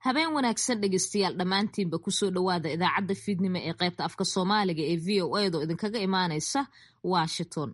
habeen wanaagsan dhegeystayaal dhammaantiinba kusoo dhowaada idaacadda fiidnimo ee qaybta afka soomaaliga ee v o edo idinkaga imaanaysa washington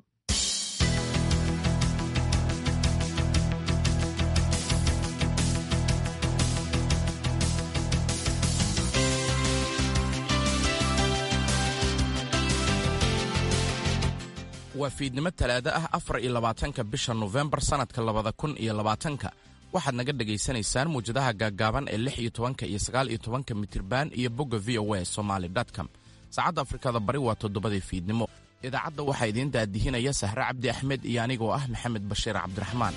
waa fiidnimo talaado ah afar iyo labaatanka bisha nofembar sannadka labada kun iyo labaatanka waxaad naga dhegaysanaysaan muwjadaha gaaggaaban ee lix iyo tobanka iyo sagaal iyo tobanka mitriban iyo bogga v o a somaali com saacadda afrikada bari waa toddobadii fiidnimo idaacadda waxaa idiin daadihinaya sahre cabdi axmed iyo anigoo ah maxamed bashiir cabdiraxmaan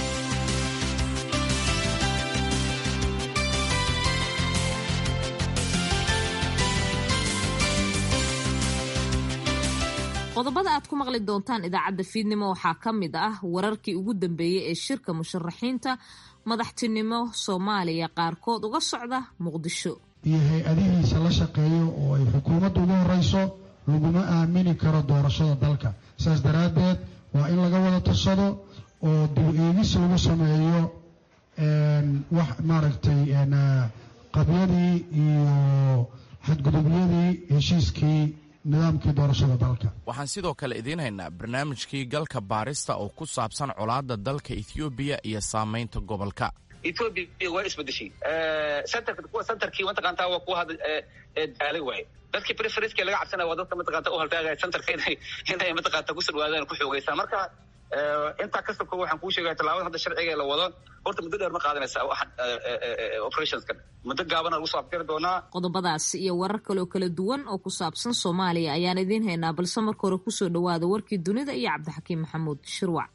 qodobada aad ku maqli doontaan idaacadda fiidnimo waxaa ka mid ah wararkii ugu dambeeyey ee shirka musharaxiinta madaxtinimo soomaaliya qaarkood uga socda muqdisho iyo hay-adihiisa la shaqeeyo oo ay xukuumadda ugu horeyso laguma aamini karo doorashada dalka saas daraaddeed waa in laga wada tashado oo dib eegis lagu sameeyo wax maaragtay qabyadii iyo xadgudubyadii heshiiskii nidaamkii doorashada dalka waxaan sidoo kale idiin haynaa barnaamijkii galka baarista oo ku saabsan colaadda dalka ethoobiya iyo saamaynta gobolka etoobiya waa isbedeshay kuwa centerkii mataqaantaa waa kuwa hadda daalay waaye dadkii preferenska laga cabsanaya waa dadka mataqaanta u haltaagaya centerka inay inay mataqaanta ku sirwaadaan ku xoogeysaan marka intaa ka soko waxaan kuu sheegaya tallaabada hadda sharciga la wado horta muddo dheer ma qaadanaysa operationskan muddo gaabana lagu soo afjari doonaa qodobadaasi iyo warar kaleoo kala duwan oo ku saabsan soomaaliya ayaan idiin haynaa balse marka hore kusoo dhowaada warkii dunida iyo cabdixakiim maxamuud shirwac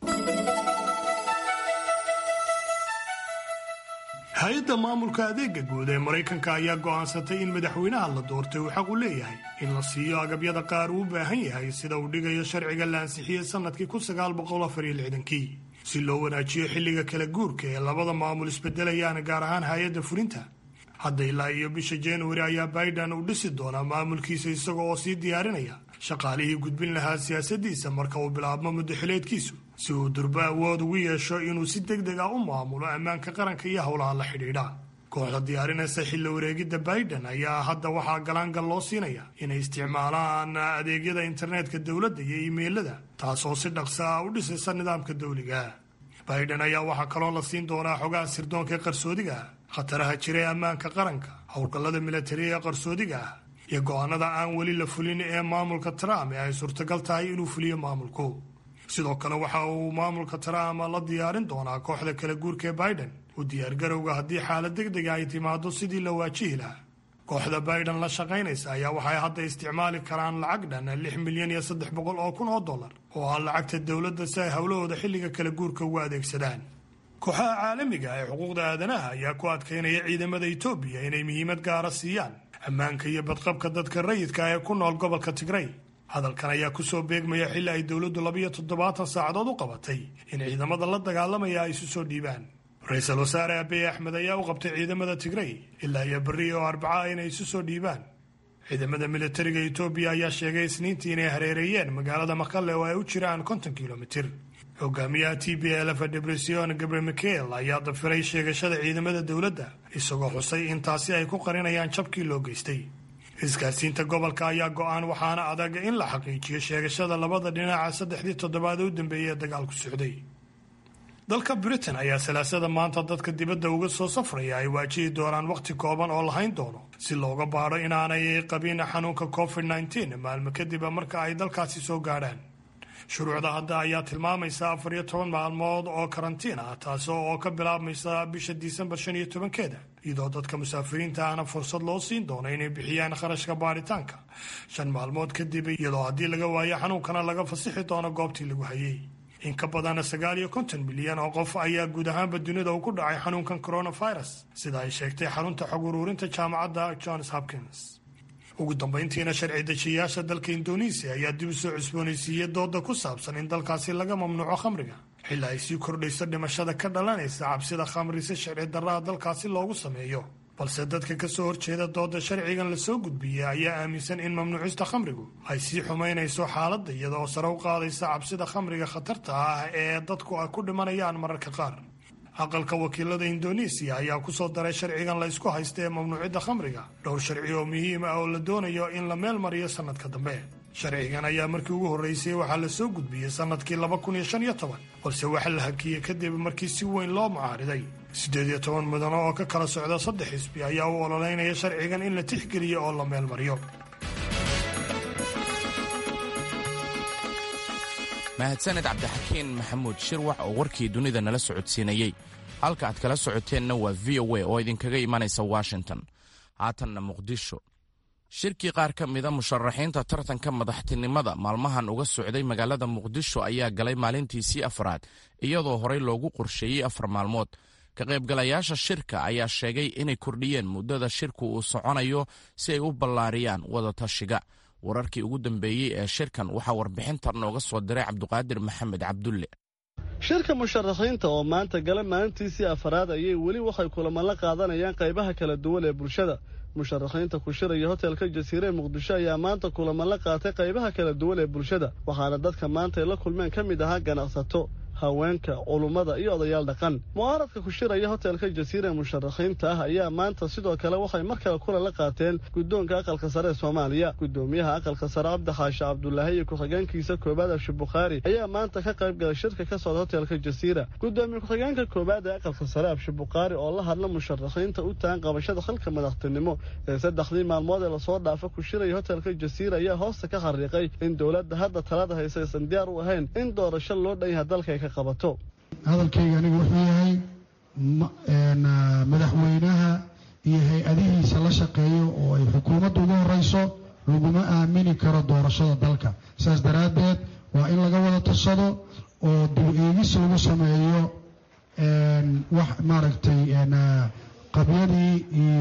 hay-adda maamulka adeega guud ee maraykanka ayaa go'aansatay in madaxweynaha la doortay uu xaq u leeyahay in la siiyo agabyada qaar uu u baahan yahay sida uu dhigayo sharciga la ansixiyey sannadkii kii si loo wanaajiyo xilliga kala guurka ee labada maamul isbedelayaan gaar ahaan hay-adda fulinta hadda ilaa iyo bisha januari ayaa baidan uu dhisi doonaa maamulkiisa isaga oo sii diyaarinaya shaqaalihii gudbin lahaa siyaasaddiisa marka uu bilaabmo muddaxileedkiisu si uu durbo awood ugu yeesho inuu si deg deg ah u maamulo ammaanka qaranka iyo howlaha la xidhiidha kooxda diyaarinaysa xilli wareegidda baidan ayaa hadda waxaa galaangal loo siinaya inay isticmaalaan adeegyada internetka dowladda iyo iimeylada taasoo si dhaqsa ah u dhisaysa nidaamka dawliga baidan ayaa waxaa kaloo la siin doonaa xogaha sirdoonka ee qarsoodiga ah khataraha jira ee ammaanka qaranka howlgallada milatariga ee qarsoodiga ah iyo go-aanada aan weli la fulin ee maamulka trump ee ay suurtagal tahay inuu fuliyo maamulku sidoo kale waxa uu maamulka trump la diyaarin doonaa kooxda kala guurka ee biden u diyaargarowga haddii xaalad deg dega ay timaado sidii la waajihi lahaa kooxda biden la shaqaynaysa ayaa waxay hadda isticmaali karaan lacag dhan lix milyan iyo saddex boqol oo kun oo dollar oo ah lacagta dowladda si ay howlahooda xilliga kala guurka ugu adeegsadaan kooxaha caalamiga ee xuquuqda aadanaha ayaa ku adkaynaya ciidamada etoobiya inay muhiimad gaara siiyaan ammaanka iyo badqabka dadka rayidka ee ku nool gobolka tigrey hadalkan ayaa kusoo beegmaya xilli ay dowladdu labiyo toddobaatan saacadood u qabatay in ciidamada la dagaalamaya ay isu soo dhiibaan ra-iisul wasaare abiy axmed ayaa u qabtay ciidamada tigrey ilaa iyo berri oo arbaca inay isu soo dhiibaan ciidamada militariga etoobiya ayaa sheegay isniintii inay hareereeyeen magaalada maqale oo ay u jiraan konton kilomitir hogaamiyaha t b lf debresion gabre michael ayaa dafiray sheegashada ciidamada dowladda isagoo xusay in taasi ay ku qarinayaan jabkii loo geystay isgaarsiinta gobolka ayaa go-aan waxaana adag in la xaqiijiyo sheegashada labada dhinaca saddexdii toddobaad u dambeeyay ee dagaalku socday dalka britain ayaa salaasada maanta dadka dibadda uga soo safraya ay waajihi doonaan wakhti kooban oo lahayn doono si looga baadho inaanay qabin xanuunka covid nteen maalmo kadib marka ay dalkaasi soo gaadhaan shuruucda hadda ayaa tilmaamaysa afar iyo toban maalmood oo karantiin ah taasoo oo ka bilaabmaysa bisha disembar shan iyo tobankeeda iyadoo dadka musaafiriinta ahna fursad loo siin doono inay bixiyaan kharashka baaritaanka shan maalmood kadib iyadoo haddii laga waayo xanuunkana laga fasixi doono goobtii lagu hayay in ka badan sagaal iyo konton milyan oo qof ayaa guud ahaanba dunida uu ku dhacay xanuunkan coronavirus sida ay sheegtay xarunta xog uruurinta jaamacadda johns hopkins ugu dambayntiina sharci dejiyayaasha dalka indonesiya ayaa dib u soo cusboonaysiiyey dooda ku saabsan in dalkaasi laga mamnuuco khamriga xilli ay sii kordhayso dhimashada ka dhalanaysa cabsida khamri si sharci darraha dalkaasi loogu sameeyo balse dadka ka soo horjeeda dooda sharcigan lasoo gudbiyey ayaa aaminsan in mamnuucista khamrigu ay sii xumaynayso xaaladda iyadaoo sare u qaadaysa cabsida khamriga khatarta ah ee dadku ay ku dhimanayaan mararka qaar aqalka wakiilada indonesiya ayaa ku soo daray sharcigan la ysku haysta ee mamnuucidda khamriga dhowr sharci oo muhiim ah oo la doonayo in la meel mariyo sannadka dambe sharcigan ayaa markii ugu horreysay waxaa la soo gudbiyey sannadkii laba kun iyo shan iyo toban balse waxaa la hakiyey kadib markii si weyn loo mucaariday siddeed iyo toban mudano oo ka kala socda saddex xisbi ayaa u ololeynaya sharcigan in la tixgeliyo oo la meel mariyo mahadsaned cabdixakiin maxamuud shirwax oo warkii dunida nala socodsiinayey halka aad kala socoteenna waa v o a oo idinkaga imanaysa washington haatanna muqdisho shirkii qaar ka mida musharaxiinta tartanka madaxtinimada maalmahan uga socday magaalada muqdisho ayaa galay maalintiisii afraad iyadoo horey loogu qorsheeyey afar maalmood ka qaybgalayaasha shirka ayaa sheegay inay kordhiyeen muddada shirku uu soconayo si ay u ballaariyaan wadatashiga wararkii ugu dambeeyey ee shirkan waxaa warbixintan nooga soo diray cabduqaadir maxamed cabdulle shirka musharaxiinta oo maanta gala maalintiisii afaraad ayay weli waxay kulamo la qaadanayaan qaybaha kala duwan ee bulshada musharaxiinta ku shiraya hotelka jasiire ee muqdisho ayaa maanta kulamo la qaatay qaybaha kala duwan ee bulshada waxaana dadka maanta ay la kulmeen ka mid ahaa ganacsato haweenka culummada iyo odayaal dhaqan mucaaradka ku shiraya hotelka jasiira ee musharaxiinta ah ayaa maanta sidoo kale waxay mar kale kulan la qaateen guddoonka aqalka sare ee soomaaliya guddoomiyaha aqalka sare cabdi xaashi cabdulaahi iyo ku-xigeenkiisa koobaad abshi bukhaari ayaa maanta ka qayb galay shirka ka socda hotelka jasiira guddoomiye ku-xigeenka koobaad ee aqalka sare abshi bukhaari oo la hadla musharaxiinta u tahan qabashada xilka madaxtinimo ee saddexdii maalmood ee lasoo dhaafa ku shiraya hotelka jasiira ayaa hoosta ka xariiqay in dowladda hadda talada haysa aysan diyaar u ahayn in doorasho loo dhan yahay dalka ay ka hadalkayga anigu wuxuu yahay madaxweynaha iyo hay-adihiisa la shaqeeyo oo ay xukuumadda ugu horeyso laguma aamini karo doorashada dalka saas daraaddeed waa in laga wada tashado oo dib eegis lagu sameeyo wax maaragtay qabyadii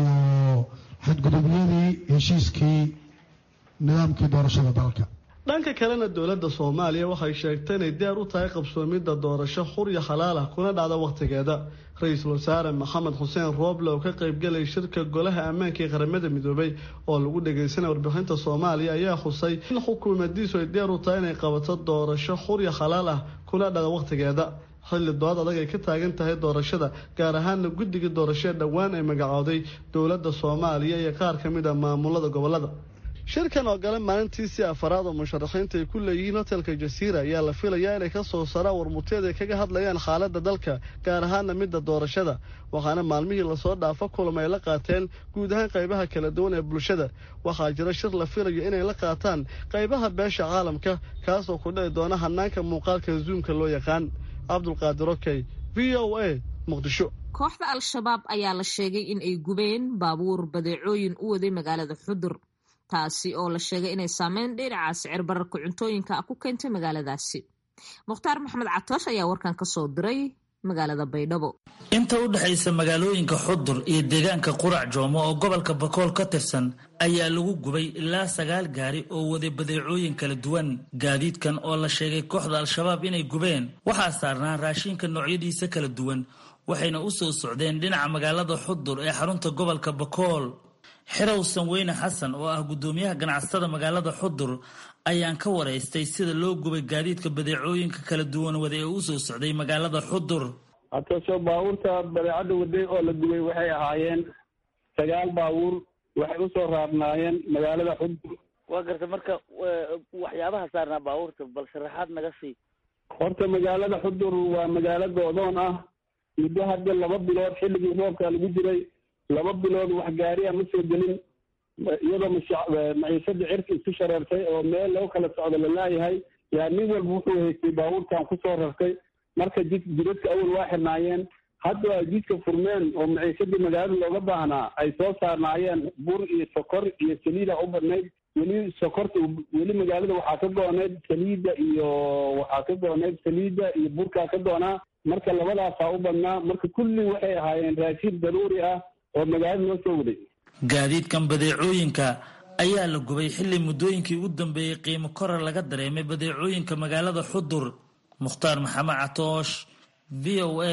iyo xadgudubyadii heshiiskii nidaamkii doorashada dalka dhanka kalena dowladda soomaaliya waxay sheegtay inay diyaar u tahay qabsoomidda doorasho xur iyo xalaal ah kuna dhacda wakhtigeeda ra-iisul wasaare maxamed xuseen rooble oo ka qaybgalay shirka golaha ammaanka ee qaramada midoobay oo lagu dhagaysanaya warbixinta soomaaliya ayaa xusay in xukuumadiisu ay diyaar u tahay inay qabato doorasho xur iyo xalaal ah kuna dhacda wakhtigeeda xilli dood adag ay ka taagan tahay doorashada gaar ahaana guddiga doorashee dhowaan ay magacooday dowladda soomaaliya iyo qaar ka mid a maamulada gobolada shirkan oo gale maalintiisii afaraad oo musharaxiinta ay ku leeyihiin hotelka jasiira ayaa la filayaa inay ka soo saraan warmurteed ay kaga hadlayaan xaaladda dalka gaar ahaana midda doorashada waxaana maalmihii lasoo dhaafo kulama ay la qaateen guud ahaan qaybaha kala duwan ee bulshada waxaa jira shir la filayo inay la qaataan qaybaha beesha caalamka kaasoo ku dhici doona hanaanka muuqaalka zuumka loo yaqaan cabdulqaadir okey v o a muqdisho kooxda al-shabaab ayaa la sheegay in ay gubeen baabuur badeecooyin u waday magaalada xudur taasi oo la sheegay inay saameyn dhinaca sicir bararka cuntooyinka ku keentay magaaladaasi mukhtaar maxamed catoosh ayaa warkan ka soo diray magaalada baydhabo inta u dhexaysa magaalooyinka xudur iyo deegaanka qurac joomo oo gobolka bakool ka tirsan ayaa lagu gubay ilaa sagaal gaari oo waday badeecooyin kala duwan gaadiidkan oo la sheegay kooxda al-shabaab inay gubeen waxaa saarnaa raashinka noocyadiisa kala duwan waxayna u soo socdeen dhinaca magaalada xudur ee xarunta gobolka bakool xirow sanweyne xasan oo ah guddoomiyaha ganacsatada magaalada xudur ayaan ka waraystay sida loo gubay gaadiidka badeecooyinka kala duwan wada ee u soo socday magaalada xudur hataso baabuurta badeecadda waday oo la gubay waxay ahaayeen sagaal baabuur waxay usoo raarnaayeen magaalada xudur waa garta marka waxyaabaha saarnaa baabuurta bal sharaxaad naga sii horta magaalada xudur waa magaalo go-doon ah muddo hadda laba bilood xilligii roobka lagu jiray laba bilood wax gaariya ma soo gelin iyadoo maciishada cirka isku shareertay oo meel loo kala socdo lalaayahay yaa nin walba wuxuu haystay baabuurtan kusoo rartay marka jid jidadka awal waa xirnaayeen hadda ay jidka furmeen oo maciishadii magaalada looga baahnaa ay soo saarnaayeen bur iyo sokor iyo saliida u badnayd weli sokorta weli magaalada waxaa ka go-oneyd saliida iyo waxaa ka go-oneyd saliida iyo burkaa ka go-naa marka labadaasaa u badnaa marka kulli waxay ahaayeen raashiin daruuri ah oo magaalada loo soo waday gaadiidkan badeecooyinka ayaa la gubay xilli muddooyinkii ugu dambeeyey qiimo korar laga dareemay badeecooyinka magaalada xudur mukhtaar maxamed catoosh v o a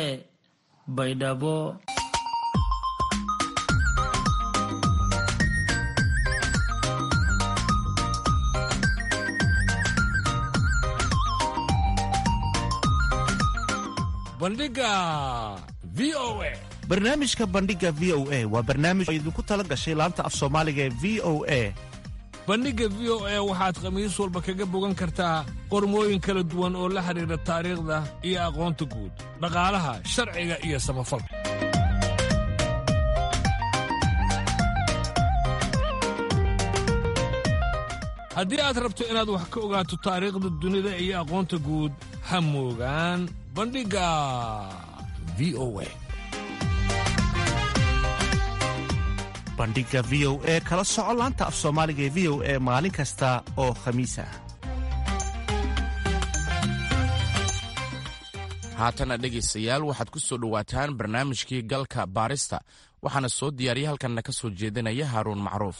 baydhabo bandhiga v o a barnaamijka bandhiga v o a waa barnaamij oo idinku tala gashay laanta af soomaaliga ee v o a bandhigga v o a waxaad khamiis walba kaga bogan kartaa qormooyin kala duwan oo la xidhiidha taariikhda iyo aqoonta guud dhaqaalaha sharciga iyo samafalka haddii aad rabto inaad wax ka ogaato taariikhda dunida iyo aqoonta guud ha moogaan bandhigga v o a bandhiga v o e kala soco laanta af soomaaliga ee v o e maalin kasta oo khamiis ah haatana dhegaystayaal waxaad ku soo dhowaataan barnaamijkii galka baarista waxaana soo diyaariya halkanna ka soo jeedinaya haaruun macruuf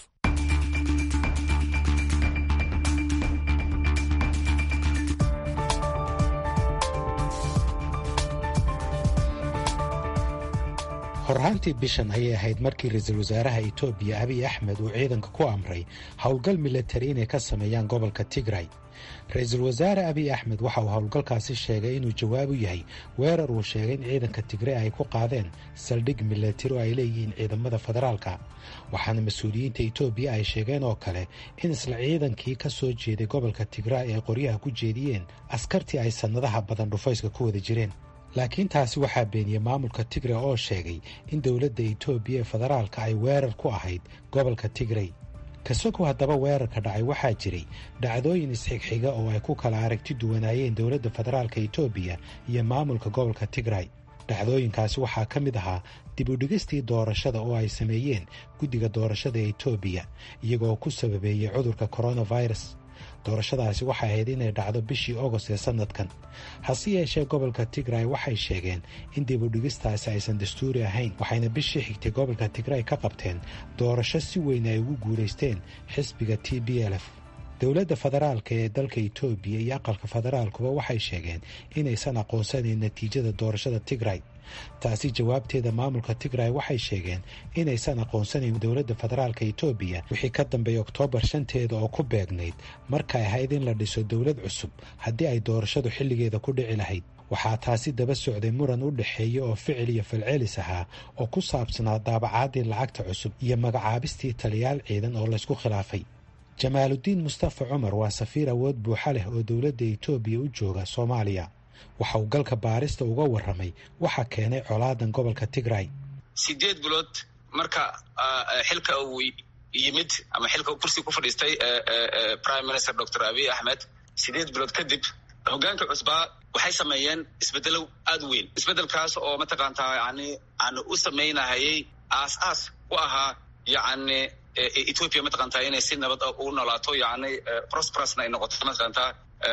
horraantii bishan ayay ahayd markii ra-iisul wasaaraha etoobiya abiy axmed uu ciidanka ku amray howlgal milatari inay ka sameeyaan gobolka tigray ra-iisul wasaare abiy axmed waxa uu howlgalkaasi sheegay inuu jawaab u yahay weerar uu sheegay in ciidanka tigray ay ku qaadeen saldhig milatari oo ay leeyihiin ciidamada federaalka waxaana mas-uuliyiinta etoobiya ay sheegeen oo kale in isla ciidankii ka soo jeeday gobolka tigray ay qoryaha ku jeediyeen askartii ay sannadaha badan dhufayska ku wada jireen laakiin taasi waxaa beeniyey maamulka tigray oo sheegay in dowladda etoobiya ee federaalka ay weerar ku ahayd gobolka tigray kasogow haddaba weerarka dhacay waxaa jiray dhacdooyin isxigxiga oo ay ku kala aragti duwanaayeen dowladda federaalka etoobiya iyo maamulka gobolka tigray dhacdooyinkaasi waxaa ka mid ahaa dib u dhigistii doorashada oo ay sameeyeen guddiga doorashada ee etoobiya iyagoo ku sababeeyey cudurka coronavirus doorashadaasi waxay ahayd inay dhacdo bishii ogost ee sannadkan hase yeeshee gobolka tigray waxay sheegeen in dib u dhigistaasi aysan dastuuri ahayn waxayna bishii xigtay gobolka tigray ka qabteen doorasho si weyn ay ugu guulaysteen xisbiga t b l f dowladda federaalka ee dalka etoobiya iyo aqalka federaalkuba waxay sheegeen inaysan aqoonsanayn natiijada doorashada tigray taasi jawaabteeda maamulka tigray waxay sheegeen inaysan aqoonsanayn dowladda federaalka etoobiya wixii ka dambeeyay oktoobar shanteeda oo ku beegnayd markay ahayd in la dhiso dowlad cusub haddii ay doorashadu xilligeeda ku dhici lahayd waxaa taasi daba socday muran u dhexeeya oo ficil iyo falcelis ahaa oo ku saabsanaa daabacaadii lacagta cusub iyo magacaabistii taliyaal ciidan oo laysku khilaafay jamaaludiin mustafa cumar waa safiir awood buuxa leh oo dowladda etoobiya u jooga soomaaliya waxa uu galka baarista uga warramay waxa keenay colaadan gobolka tigray sideed bilood marka xilka uu yimid ama xilka kursi ku fadhiistay prime minister doctor abiy axmed sideed bilood kadib hogaanka cusbaa waxay sameeyeen isbedelo aad u weyn isbedelkaas oo mataqaantaa yani aan u samaynahayay aas aas u ahaa yani ethoopia mataqaantaa inay si nabad ugu noolaato yani prosperusna ay noqoto mataqaantaa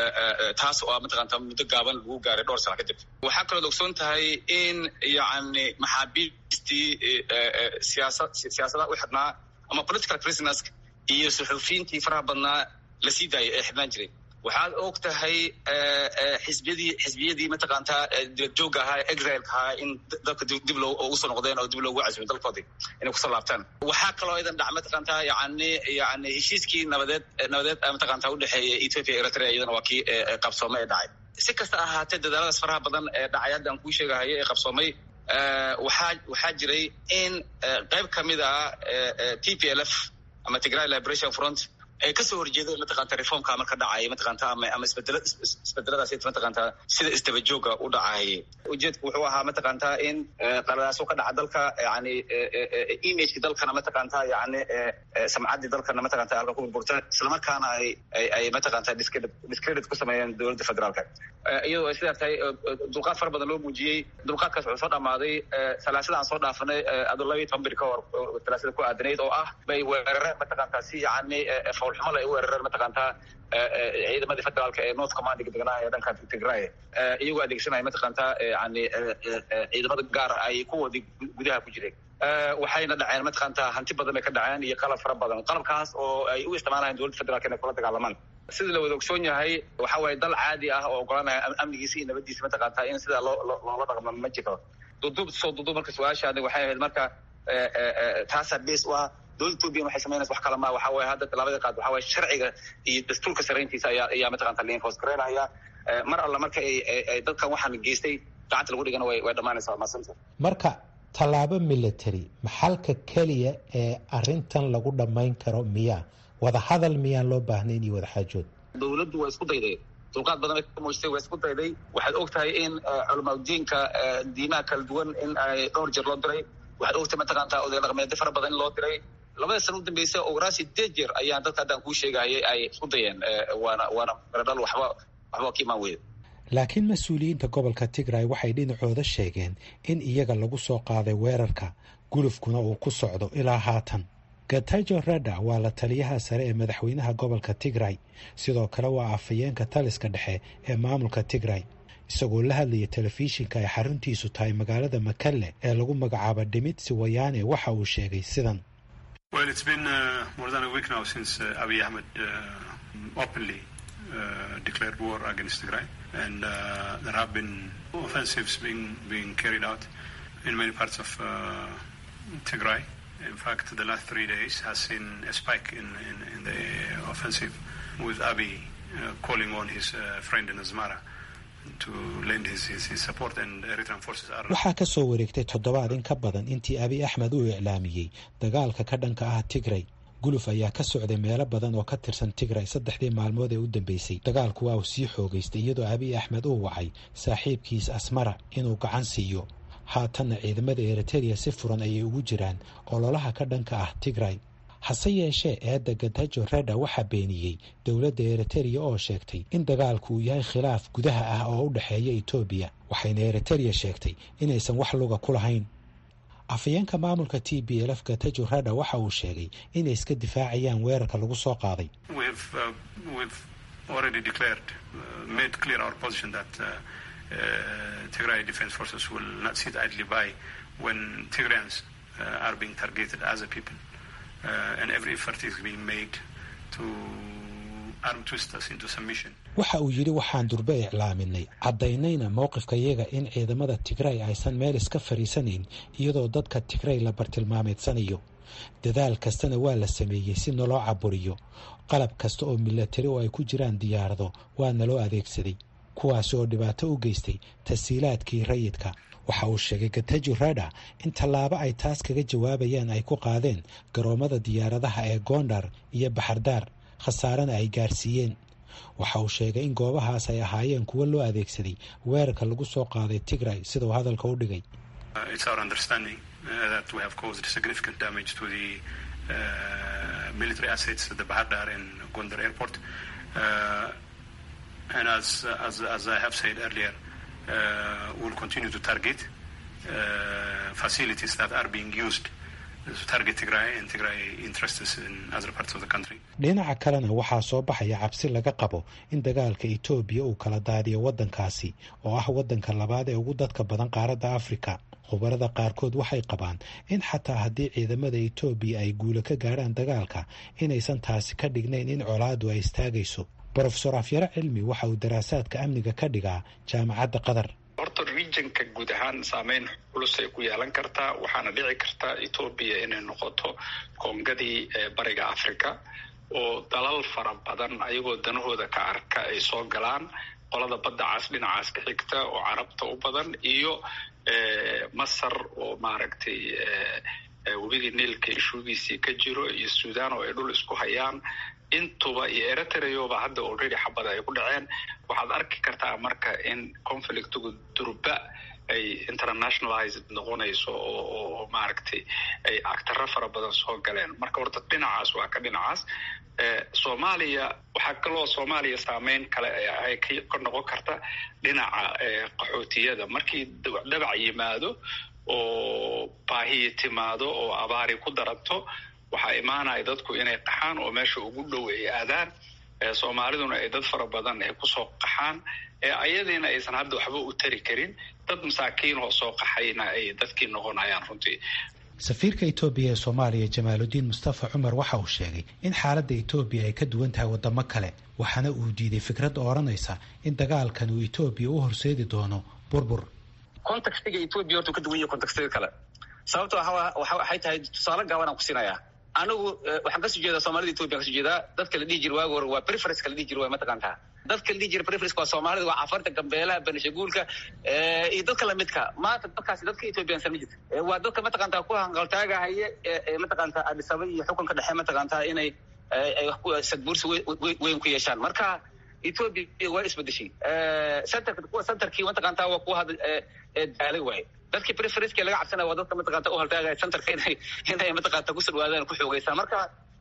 taas oo mataqaantaa muddo gaaban lagu gaaray dhowr sano kadib waxaa kaloo ogsoon tahay in yani maxaabiistii siyaasa siyaasadaha u xidhnaa ama political prisoners iyo suxuufiyiintii faraha badnaa la sii daayay ee xidhnaan jiray waxaad og tahay xisbiyadii xisbiyadii mataqaantaa dibadjoogga ahaa ee exileka ahaa in dalka dib loo ugu soo noqdeen oo dib loogu casumay dalkoodii inay kusoo laabtaan waxaa kaloo idan dhac mataqaantaa yani yani heshiiskii nabadeed nabadeed mataqaantaa udhexeeya ethiopia eritrea iyadana waa kii qabsoomay ee dhacay si kasta ahaatee dadaaladaas faraha badan ee dhacay hadda aan kuu sheegahayo ee qabsoomay waxaa waxaa jiray in qayb kamid ah t p l f ama tigray liberation front ay kasoo horjeedeen mataqaanta reformka marka dhacaya mataqaanta ama ama isbedela isbedeladaas mataqaanta sida isdabajooga u dhacaya ujeedku wuxuu ahaa mataqaanta in qaladaaso ka dhaca dalka yani imageki dalkana mataqaanta yani samcaddii dalkana mataqanta halka ku burburta islamarkaana ay ay mataqaanta discredit discredit ku sameeyeen dowladda federaalka iyadoo ay sidaa tahay dulqaad fara badan loo muujiyey dulqaadkaas wuxuu soo dhamaaday salaasada aan soo dhaafanay adoo laba iyo toban bir ka hor salaasada ku aadanayd oo ah bay weerareen mataqaanta si yani fawlxumal ay u weerareen mataqaantaa ciidamadii federaalka ee north commandiga deganaa ee dhanka tigray iyagoo adeegsanaya mataqaantaa yani ciidamada gaar ay kuwoodii gudaha ku jireen waxayna dhaceen mataqaantaa hanti badan bay ka dhaceen iyo qalab fara badan qalabkaas oo ay u isticmaalayaan dowladda federaalka inay kula dagaalamaan sida la wada ogsoon yahay waxa waaye dal caadi ah oo ogolanaya amnigiisa iyo nabadiisa mataqaantaa in sidaa loo loola dhaqmo ma jiro duduub soo duduub marka su-aashaadi waxay ahayd marka taasaa base u ah dowladda etoobiya waxay samaynaysa wax kala maa waxa waye hadda tallaabada qaad waxa waye sharciga iyo dastuurka sarayntiisa ayaa ayaa mataqanta la enforce garaynaya mar alla marka ay ay dadkan waxaan geystay gacanta lagu dhigana way way dhammaanaysaa waa mahadsanta marka tallaabo military maxalka keliya ee arintan lagu dhammayn karo miyaa wada hadal miyaan loo baahnayn iyo wada xaajood dowladdu waa isku dayday dulqaad badan bay ka muujisay waa isku dayday waxaad og tahay in culamaadudiinka diimaha kala duwan in ay dhowr jeer loo diray waxaad ogtahay mataqaantaa oday dhaqameedyo fara badan in loo diray labada sana u dambeysay ogaraa sideed jeer ayaan dadka haddaan kuu sheegayay ay isku dayeen waana waana maradhal waxba waxba ka imaan weyda laakiin mas-uuliyiinta gobolka tigray waxay dhinacooda sheegeen in iyaga lagu soo qaaday weerarka gulufkuna uu ku socdo ilaa haatan gatajo rada waa la taliyaha sare ee madaxweynaha gobolka tigray sidoo kale waa afhayeenka taliska dhexe ee maamulka tigray isagoo la hadlaya telefishinka ay xaruntiisu tahay magaalada makalle ee lagu magacaabo dhimitsi wayaane waxa uu sheegay sidan declared war against Tigray, and uh, there have been offensives being being carried out in many parts of uh, Tigray. In fact, the last three days has seen a spike in, in, in the offensive, with Abiy uh, calling on his uh, friend in Asmara to lend his, his, his support, and Eritrean forces are. waxaa ka soo wareegtay toddobaad in ka badan intii abiy axmed uu iclaamiyey dagaalka ka dhanka ah tigray guluf ayaa ka socday meelo badan oo ka tirsan tigray saddexdii maalmood ee u dambeysay dagaalku waa uu sii xoogaystay iyadoo abiy axmed uu wacay saaxiibkiis asmara inuu gacan siiyo haatanna ciidamada eritereya si furan ayay ugu jiraan ololaha ka dhanka ah tigray hase yeeshee eedda gatajo reda waxaa beeniyey dowladda eritereya oo sheegtay in dagaalku uu yahay khilaaf gudaha ah oo u dhexeeya etoobiya waxayna eritereya sheegtay inaysan wax luga ku lahayn afhayeenka maamulka t b lf gatajo rada waxa uu sheegay inay iska difaacayaan weerarka lagu soo qaaday Tigray Defense Forces will not sit idly by when Tigrayans uh, are being targeted as a people, uh, and every effort is being made to arm twist us into submission. waxa uu yidhi waxaan durbe iclaaminay caddaynayna mowqifka iyaga in ciidamada tigray aysan meel iska fadhiisanayn iyadoo dadka tigray la bartilmaameedsanayo dadaal kastana waa la sameeyey si naloo caburiyo qalab kasta oo milatari oo ay ku jiraan diyaarado waa naloo adeegsaday kuwaasi oo dhibaato u geystay tasiilaadkii rayidka waxa uu sheegay gatajo rada in tallaabo ay taas kaga jawaabayaan ay ku qaadeen garoommada diyaaradaha ee gondar iyo baxardaar khasaarena ay gaarsiiyeen waxa uu sheegay in goobahaas ay ahaayeen kuwo loo adeegsaday weerarka lagu soo qaaday tigray sidau hadalka u dhigay and as, as, as I have said earlier, uh, we'll continue to target uh, facilities that are being used to target Tigray and Tigray interests in other parts of the country. dhinaca kalena waxaa soo baxaya cabsi laga qabo in dagaalka etoobiya uu kala daadiyo waddankaasi oo ah waddanka labaad ee ugu dadka badan qaaradda afrika khubarada qaarkood waxay qabaan in xataa haddii ciidamada etoobiya ay guulo ka gaadhaan dagaalka inaysan taasi ka dhignayn in colaadu ay istaagayso brofesor afyaro cilmi waxa uu daraasaadka amniga ka dhigaa jaamacadda qatar horta regionka guud ahaan saameyn culusay ku yeelan kartaa waxaana dhici karta etoobiya inay noqoto koongadii bariga africa oo dalal fara badan ayagoo danahooda ka arka ay soo galaan qolada badda caas dhinacaas ka xigta oo carabta u badan iyo masar oo maaragtay webigii niilka ishuugiisii ka jiro iyo sudan oo ay dhul isku hayaan intuba iyo eritreoba hadda already xabada ay ku dhaceen waxaad arki kartaa marka in conflictigu durba ay internationalized noqonayso oo maaragtay ay actaro fara badan soo galeen marka horta dhinacaas waa ka dhinacaas soomaaliya waxaa kaloo soomaaliya saameyn kale ay ka noqon karta dhinaca qaxootiyada markii dhabac yimaado oo baahiyi timaado oo abaari ku daranto waxaa imaanaya dadku inay qaxaan oo meesha ugu dhow ay aadaan soomaaliduna ay dad fara badan ay kusoo qaxaan ayadiina aysan hadda waxba u tari karin dad masaakiin oo soo qaxayna ay dadkii noqonayaan runtii safiirka etoobiya ee soomaaliya jamaaludiin mustafa cumar waxa uu sheegay in xaaladda etoobiya ay ka duwan tahay wadamo kale waxaana uu diiday fikrad odhanaysa in dagaalkan uu etoobiya u horseedi doono burbur contextiga etoobiya horta ka duwan yahay contextiga kale sababto waxay tahay tusaale gaaban aan ku siinayaa anigu waxaan kasoo jeedaa soomaalida ethiopia kasoo jeedaa dadka la dhihi jira waagi hore waa preference la dhihi jira waa mataqaantaa dadka la dhihi jira preference waa soomaalida waa cafarta gambeelaha benishaguulka iyo dadka lamidka maanta dadkaasi dadka ethiopiansan ma jirta waa dadka mataqaantaa ku hanqaltaagahaya ee mataqaantaa adisaba iyo xukunka dhexe mataqaantaa inay sadbuursi weyn ku yeeshaan marka ethiopia waa isbedeshay centerka kuwa centerkii mataqaantaa waa kuwa hadda daalay waaye dadkii preferenceka laga cabsanaya waa dadka mataqaanta u haltaagaya centerka inay inay mataqaanta ku sudwaadaan ku xoogaysaa marka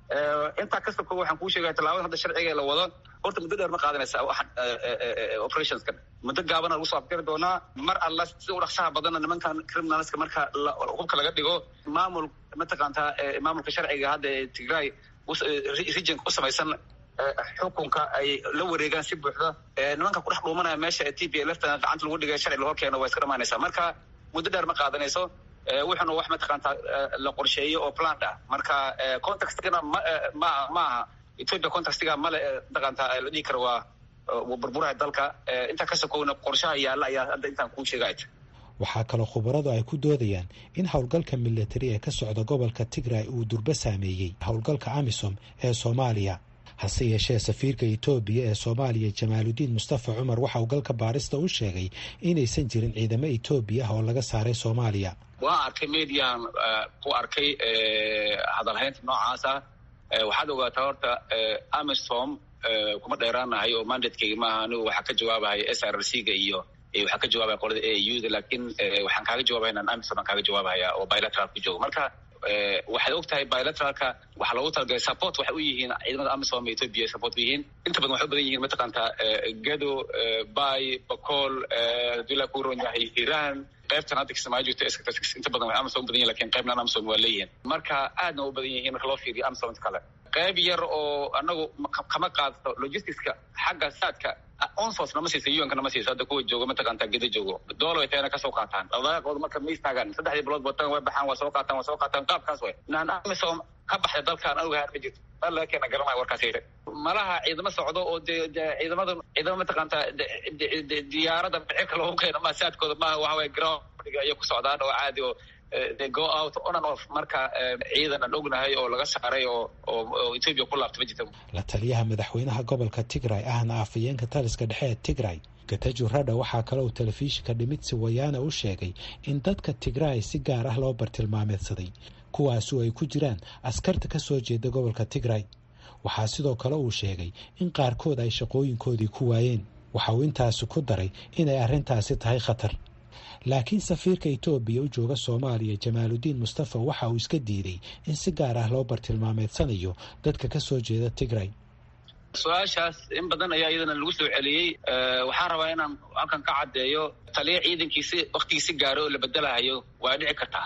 intaa kasta ko waxaan kuu sheegaya tallaabada hadda sharciga la wado horta muddo dheer ma qaadanaysa operationska muddo gaabana lagu soo afgari doonaa mar alla sida u dhaqsaha badanna nimankan criminalska marka hubka laga dhigo maamul mataqaantaa maamulka sharciga hadda ee tigray regionka u samaysan xukunka ay la wareegaan si buuxda nimanka kudhex dhuumanaya meesha t p lftana gacanta lagu dhigay sharci lahor keeno waa iska dhamaanaysaa marka muddo dheer ma qaadanayso wuxuuna wax mataqaantaa la qorsheeyo oo plant ah marka contextigana ma ma maaha ethiopia contextiga male mataqaantaa la dhihi karo waa burburaha dalka intaa ka sokowna qorshaha yaalla ayaa hadda intaan kuu sheegay waxaa kaloo khubaradu ay ku doodayaan in howlgalka militari ee ka socda gobolka tigray uu durbo saameeyey howlgalka amisom ee soomaaliya hase yeeshee safiirka etoobiya ee soomaaliya jamaaludiin mustafa cumar waxa uu galka baarista u sheegay inaysan jirin ciidamo etoobiya ah oo laga saaray soomaaliya waan arkay median ku arkay hadalhaynta noocaas ah waxaad ogaataa horta amisom kuma dheeraanahay oo mandatekeyga maaha anigu waxaa ka jawaabahaya s r c ga iyo waxaa ka jawaabaya qolada a u da lakin waxaan kaaga jawabaya inaan amisom aan kaaga jawaabahaya oo bilateral ku joogo marka waxaad og tahay bilateralka waxaa loogu talagalay support waxay u yihiin ciidamada amisom ethiopia support u yihiin inta badan waxay u badan yihiin mataqaantaa gado bay bacool hadii la ku ron yahay iran qaybtan hadda kismaayo joogta inta badan way amisom u badan yihin lakin qaybnan amisom waa leeyihin marka aadna u badan yihiin marka loo fiiriyo amisom inta kale qayb yar oo anagu kama qaadato logisticska xagga saadka onsos nama siisa unka nama siisa hadda kuwa joogo mataqaantaa geda joogo doolar way tayana kasoo qaataan dhaqdhaqaaqooda marka ma istaagaan saddexdii bilood batan way baxaan waa soo qaataan waa soo qaataan qaabkaas way naan amisom ka baxda dalkaan anuga haar ma jirto dal laga keena garanaya warkaas yidhi malaha ciidamo socdo oo de ciidamada ciidamo mataqaantaa diyaarada bicirka loogu keeno ma saadkooda maaha waxa waye ground ayay ku socdaan oo caadi oo they go out on and off marka ciidan aan ognahay oo laga saaray oo oo ethiopia ku laabta ma jirta la taliyaha madaxweynaha gobolka tigray ahna afhayeenka taliska dhexe ee tigray gatajo radha waxaa kale uu telefishinka dhimitsi wayaana u sheegay in dadka tigray si gaar ah loo bartilmaameedsaday kuwaasu ay ku jiraan askarta ka soo jeeda gobolka tigray waxaa sidoo kale uu sheegay in qaarkood ay shaqooyinkoodii ku waayeen waxa uu intaasi ku daray inay arrintaasi tahay khatar laakiin safiirka etoobiya u jooga soomaaliya jamaaludiin mustafa waxa uu iska diiday in si gaar ah loo bartilmaameedsanayo dadka ka soo jeeda tigray su-aashaas in badan ayaa iyadana lagu soo celiyey waxaan rabaa inaan halkan ka caddeeyo taliya ciidankiisi waktigiisi gaaro oo la bedelahayo waa dhici kartaa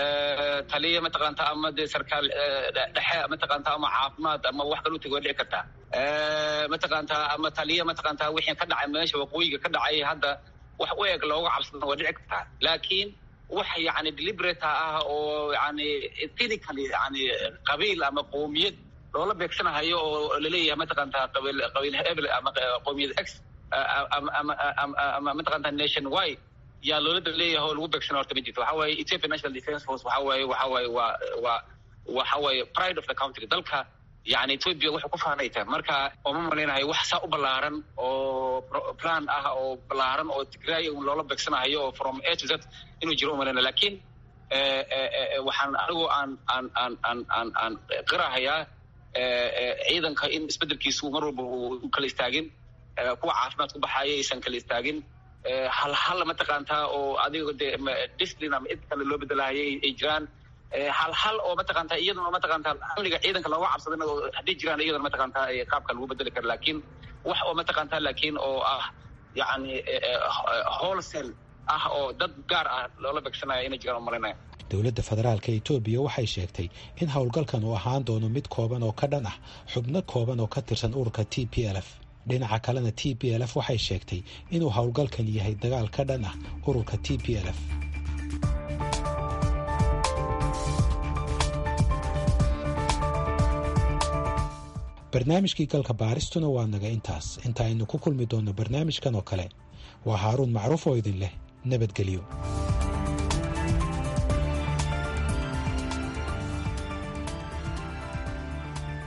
taliya mataqaanta ama dee sarkaal dhexe mataqaanta ama caafimaad ama wax kala utagi waa dhici kartaa mataqaanta ama taliya mataqaanta wixii ka dhacay meesha waqooyiga ka dhacay hadda wax u eg looga cabsada waa dhici kartaa laakiin wax yani deliberate ah oo yani ethnically yani qabiil ama qowmiyad loola beegsanahayo oo laleeyahay mataqaantaa qabiil qabiil hebel ama qowmiyad x ama mataqaantaa nation y yaa loolada leeyahay oo lagu beegsana horta ma jirto waxa waaye ethiopia national defence force waxa waaye waxa waaye waa waa waxa waaye pride of the country dalka yani ethiopia waxay ku faanay tahay marka ooma malaynahay wax saa u ballaaran oo plan ah oo ballaaran oo tigray loola beegsanahayo oo from a to z inuu jiro umalayna lakin waxaan anigu aan aan aan aan aan aan qirahayaa ciidanka in isbedelkiisu mar walba u kala istaagin kuwa caafimaad ku baxaaya aysan kala istaagin hal hal mataqaantaa oo adiga de discipline ama id kale loo bedelahayay ay jiraan hal hal oo mataqaantaa iyadana mataqaantaa amniga ciidanka looga cabsadana oo haddii jiraan iyadana mataqaantaa qaabka lagu bedeli kara laakiin wax oo mataqaantaa laakiin oo ah yani wholesale ah oo dad gaar ah loola beegsanaya inay jiraan umalinaya dowladda federaalka etoobiya waxay sheegtay in howlgalkan uu ahaan doono mid kooban oo ka dhan ah xubno kooban oo ka tirsan ururka t p l f dhinaca kalena t p l f waxay sheegtay inuu howlgalkan yahay dagaal ka dhan ah ururka t p l f barnaamijkii galka baaristuna waa naga intaas inta aynu ku kulmi doonno barnaamijkan oo kale waa haaruun macruuf oo idin leh nabadgelyo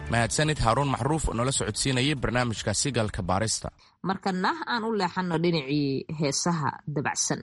mahadsanid haaruun maxruuf oo nala socodsiinayay barnaamijka sigalka baarista markana aan u leexanno dhinacii heesaha dabacsan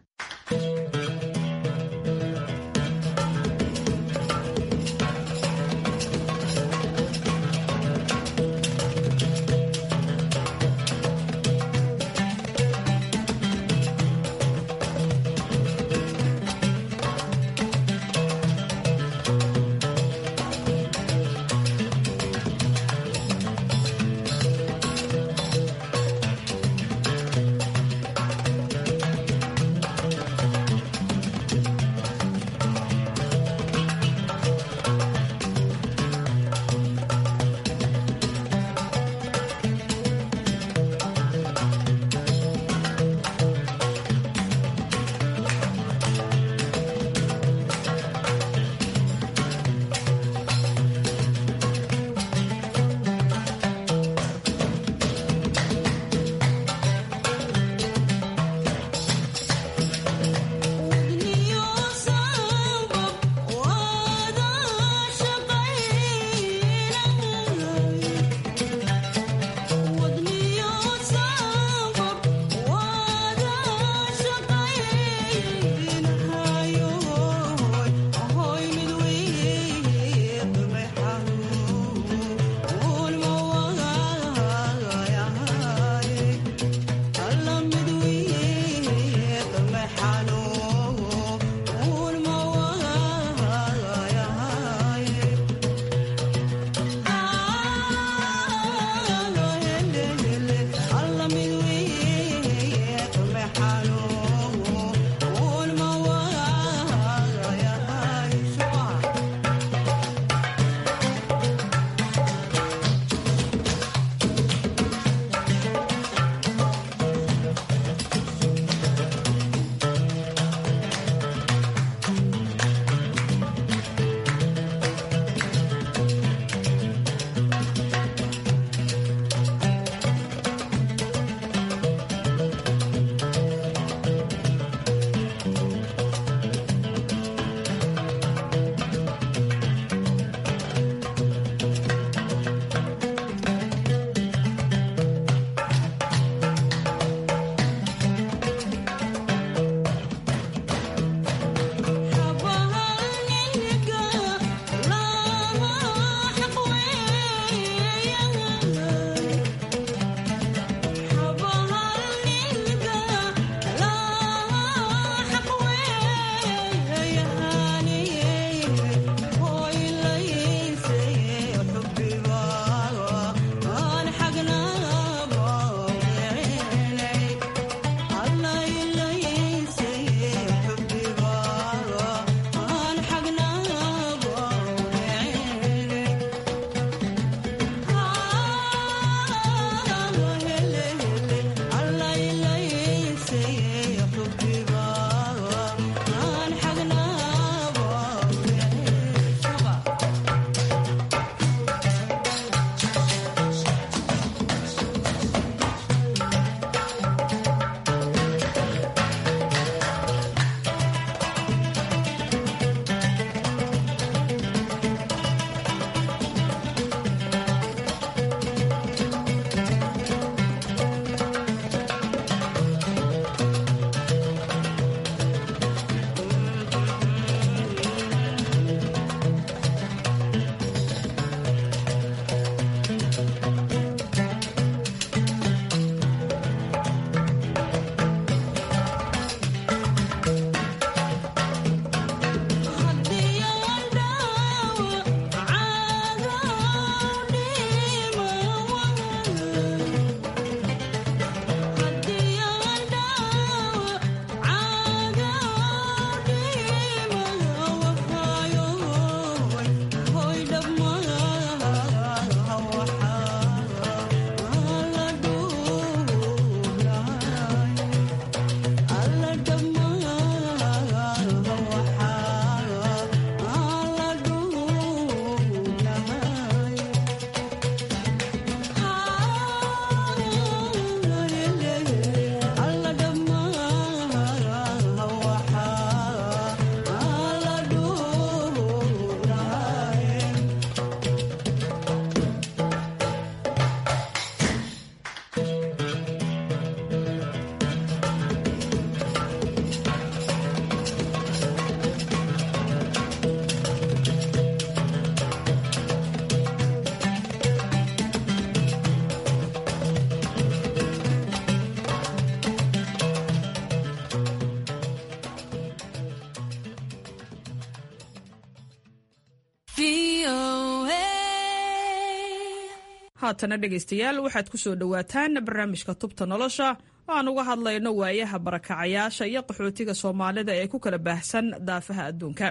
haatana dhegaystayaal waxaad ku soo dhowaataan barnaamijka tubta nolosha oo aan uga hadlayno waayaha barakacayaasha iyo qaxootiga soomaalida ee ku kala baahsan daafaha adduunka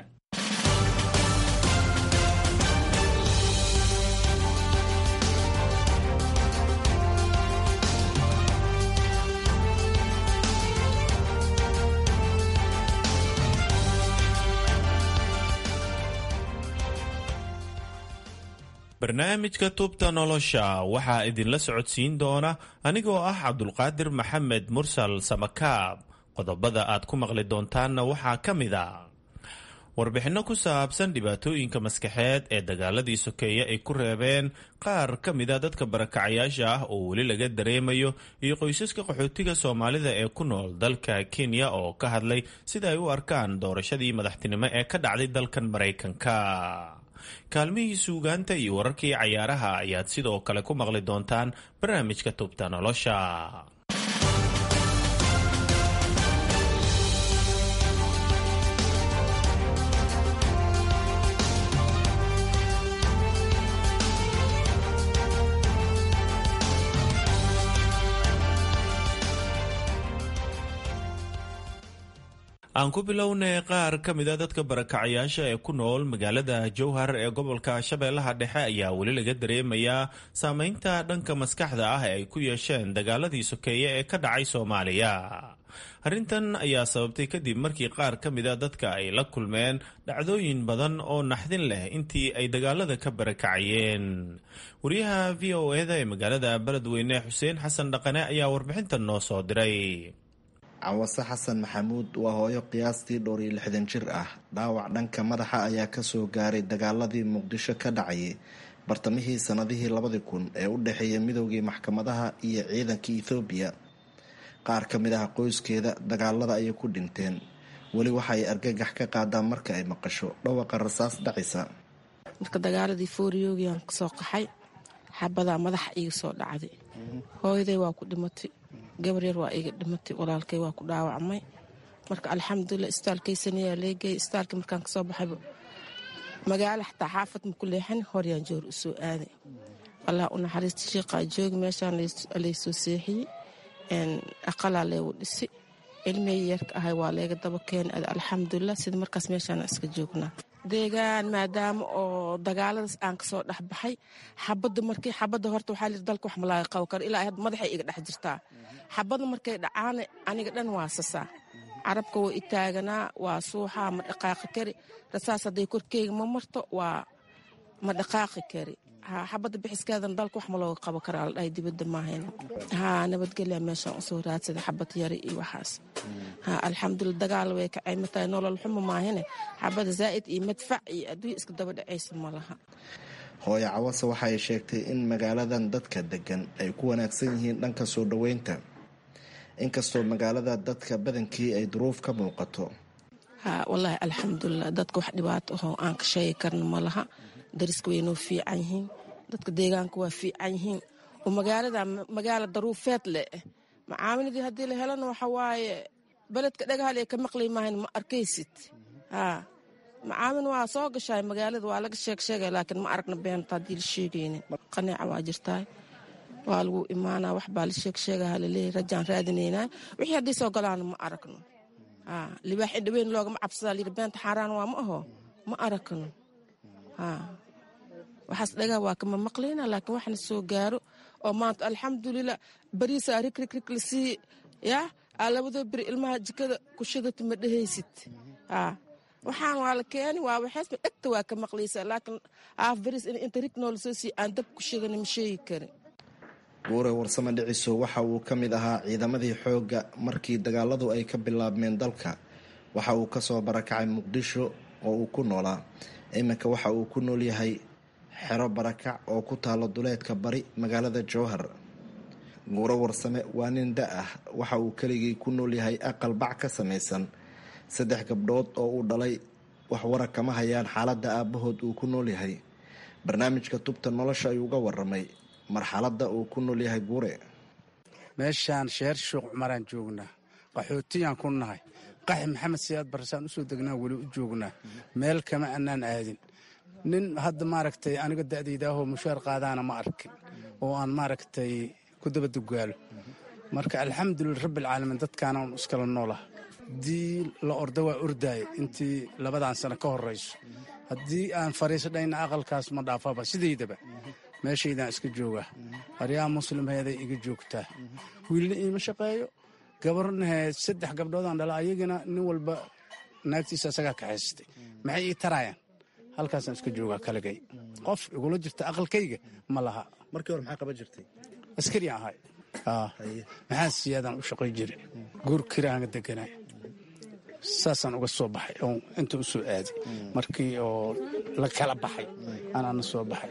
barnaamijka tubta nolosha waxaa idinla socodsiin doona anigoo ah cabdulqaadir maxamed mursal samakaab qodobada aad ku maqli doontaanna waxaa ka mid a warbixinno ku saabsan dhibaatooyinka maskaxeed ee dagaaladii sokeeye ay ku reebeen qaar ka mida dadka barakacayaasha ah oo weli laga dareemayo iyo qoysaska qaxootiga soomaalida ee ku nool dalka kenya oo ka hadlay sida ay u arkaan doorashadii madaxtinimo ee ka dhacday dalkan maraykanka kaalmihii suugaanta iyo wararkii cayaaraha ayaad sidoo kale ku maqli doontaan barnaamijka tubta nolosha aan ku bilownay qaar ka mida dadka barakacayaasha ee ku nool magaalada jowhar ee gobolka shabeellaha dhexe ayaa weli laga dareemayaa saameynta dhanka maskaxda ah ee ay ku yeesheen dagaaladii sokeeye ee ka dhacay soomaaliya arrintan ayaa sababtay kadib markii qaar ka mida dadka ay la kulmeen dhacdooyin badan oo naxdin leh intii ay dagaalada ka barakacayeen wariyaha v o eda ee magaalada beledweyne xuseen xasan dhaqane ayaa warbixintan noo soo diray cawase xasan maxamuud waa hooyo qiyaastii dhowr iyo lixdan jir ah dhaawac dhanka madaxa ayaa kasoo gaaray dagaaladii muqdisho ka dhacayay bartamihii sanadihii labadii kun ee u dhexeeya midoogii maxkamadaha iyo ciidanka ethoobiya qaar ka mid ah qoyskeeda dagaalada ayay ku dhinteen weli waxa ay argagax ka qaadaan marka ay maqasho dhawaqa rasaas dhacisa marka dagaaladii fooriyoogiaan kasoo qaxay xabadaa madaxa iga soo dhacday hooyaday waa ku dhimatay gabar yar waa iga dhimatay walaalkay waa ku dhaawacmay marka alxamdulilah istaalkaysanayaa leegay istaalkii markaan kasoo baxayba magaalo xataa xaafad maku leexan horyaan joor u soo aaday allah u naxariista shiiqaa joogi meeshaan laysoo seexiyey aqalaa leegu dhisi ilmihii yarka ahay waa leega daba keenay alxamdulilah sida markaas meeshaan iska joognaa deegaan maadaama oo dagaaladaas aan kasoo dhexbaxay xabada markii xabada horta waxaa lir dalka wax malaaga qabo karo ilaa had madaxay iga dhex jirtaa xabada markay dhacaana aniga dhan waa sasaa carabka waa itaaganaa waa suuxaa ma dhaqaaqi kari rasaas hadday korkeyga ma marto waa ma dhaqaaqi kari xabada bixiskeedan dalka wax ma looga qabo karaa la dhahay dibadda maahayn haa nabadgelya meeshaan usoo raadsada xabad yari iyo waxaas ha alxamdulila dagaal way kacay matahay nolol xumo maahine xabada zaa'id iyo madfac iyo adduunya iska daba dhacaysa ma laha hooyo cawase waxa ay sheegtay in magaaladan dadka degan ay ku wanaagsan yihiin dhanka soo dhoweynta inkastoo magaalada dadka badankii ay duruuf ka muuqato ha wallaahi alxamdulilah dadka wax dhibaato ahoo aan ka sheegi karna ma laha dariska way noo fiican yihiin dadka deegaanka waa fiican yihiin oo magaalada magaala daruufeed leh macaaminadii haddii la helana waxa waaye beledka dhagahaal ee ka maqlay maahayn ma arkaysid haa macaamin waa soo gashaay magaalada waa laga sheeg sheegay laakiin ma aragna beenta haddii la sheegaynin qaneeca waa jirtaay waa lagu imaanaa wax baa la sheeg sheegaha laleeyahy rajaan raadinaynaa wixii haddii soo galaana ma aragno haa libaax indhaweyn loogama cabsadaa layidhi beenta xaaraan waa ma aho ma aragno haa waxaas dhagaa waa kama maqlayna laakiin waxna soo gaaro oo maanta alxamdulilah bariisaa rigrigrig lasii yaa aa labadoo beri ilmaha jikada kushadata ma dhehaysid haa waxaan waa la keeni waa waxaasma dhegta waa ka maqlaysaa laakiin haaf bariis inta rig noola soo sii aan dab kushadana ma sheegi karin guure warsame dhiciso waxa uu ka mid ahaa ciidamadii xoogga markii dagaaladu ay ka bilaabmeen dalka waxa uu kasoo barakacay muqdisho oo uu ku noolaa iminka waxa uu ku nool yahay xero barakac oo ku taalo duleedka bari magaalada jowhar guuro warsame waa nin da ah waxa uu keligii ku nool yahay aqal bac ka samaysan saddex gabdhood oo uu dhalay wax wara kama hayaan xaaladda aabbahood uu ku nool yahay barnaamijka tubta nolosha ayuu uga waramay marxaladda uu ku nool yahay guure meeshaan sheer shuuq cumaraan joognaa qaxootiyaan ku nahay qaxi maxamed siyaad barsaan usoo degnaa weli u joognaa meel kama annaan aadin nin hadda maaragtay aniga da'daydaahoo mushaar qaadaana ma arkin oo aan maaragtay ku dabadugaalo marka alxamdulilah rabbialcaalamiin dadkaana un iskala noolah haddii la orda waa ordaaya intii labadan sano ka horrayso haddii aan fariisadhayna aqalkaas ma dhaafaba sidaydaba meeshaydaan iska joogaa aryaa muslimheeday iga joogtaa wiilna iima shaqeeyo gabarnahe saddex gabdhoodaan dhala ayagana nin walba naagtiisa asagaa kaxaysatay maxay ii taraayaan halkaasaan iska joogaa kaligay qof igula jirta aqalkayga ma laha markii hore maxaa qaban jirtay askari ahay maxaa siyaadaan u shaqay jira guur kiraanga deganaa saasaan uga soo baxay oo inta u soo aaday markii oo la kala baxay anaana soo baxay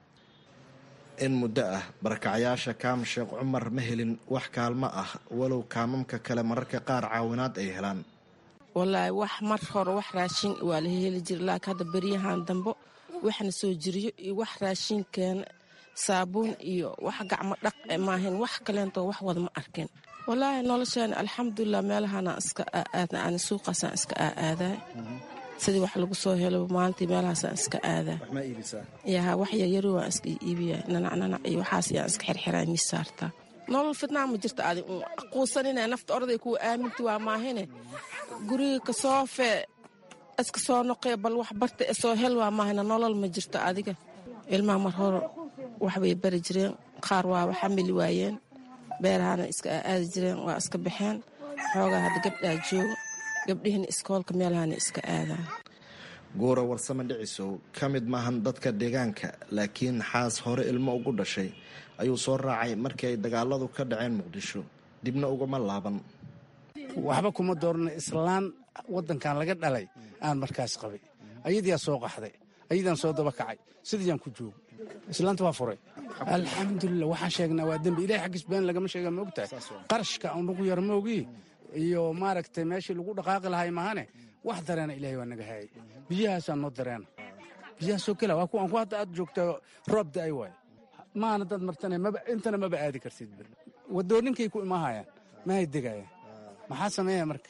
in muddo ah barakacayaasha kaam sheekh cumar ma helin wax kaalmo ah walow kaamamka kale mararka qaar caawinaad ay helaan walaahi wax mar hore wax raashin waa la heli jira laakiin hadda beryahan dambo waxna soo jiriyo iyo wax raashin keena saabuun iyo wax gacmo dhaq maahayn wax kaleentoo wax wada ma arkin walaahi nolosheena alxamdulilah meelahana iska aaadna ani suuqaasaan iska aaadaa sidii wax lagu soo helo maalintii meelahaasaan iska aadaa yaha wax yaryaro waan iska iibiya nanacnanac iyo waxaas yaan iska xirxiraa mis saartaa nolol fidnaa ma jirta adi quusanina nafta orday kuwa aaminti waa maahine guriga kasoo fee iska soo noqee bal wax barta e soo hel waa maahine nolol ma jirto adiga ilmaha mar hore waxbay bari jireen qaar waa waxamili waayeen beerahana iska aadi jireen waa iska baxeen xoogaa hadda gabdhaa jooga gabdhihina iskoolka meelahana iska aadaan guura warsame dhicisow ka mid maahan dadka deegaanka laakiin xaas hore ilmo ugu dhashay ayuu soo raacay markii ay dagaaladu ka dhaceen muqdisho dibna ugama laaban waxba kuma doorna islaan waddankan laga dhalay aan markaas qabay ayadiyaa soo qaxday ayadaan soo daba kacay sidiiyaan ku joogo islaanta waa furay alxamdulilah waxaan sheegnaa waa dembi ilahay xaggiis been lagama sheega ma ogtahay qarashka aan ugu yar maogii iyo maaragtay meeshii lagu dhaqaaqi lahay mahane wax dareena ilahay waa naga hayay biyahaasaa noo dareena biyahaasoo kela waa kuwaan ku hadda aad joogta roob da-ay waay maana dad martane maba intana maba aadi kartidba wadooninkay ku imaahayaan mahay degayaan maxaa sameeya marka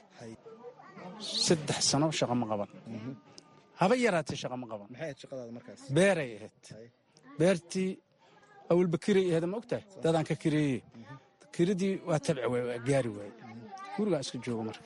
saddex sano shaqa ma qaban haba yaraatee shaqa ma qaban beeray ahayd beertii awalba kiray ahayd ma ogtahay dadaan ka kireeye kiradii waa tabci waay waa gaari waaye gurigaa iska joogo marka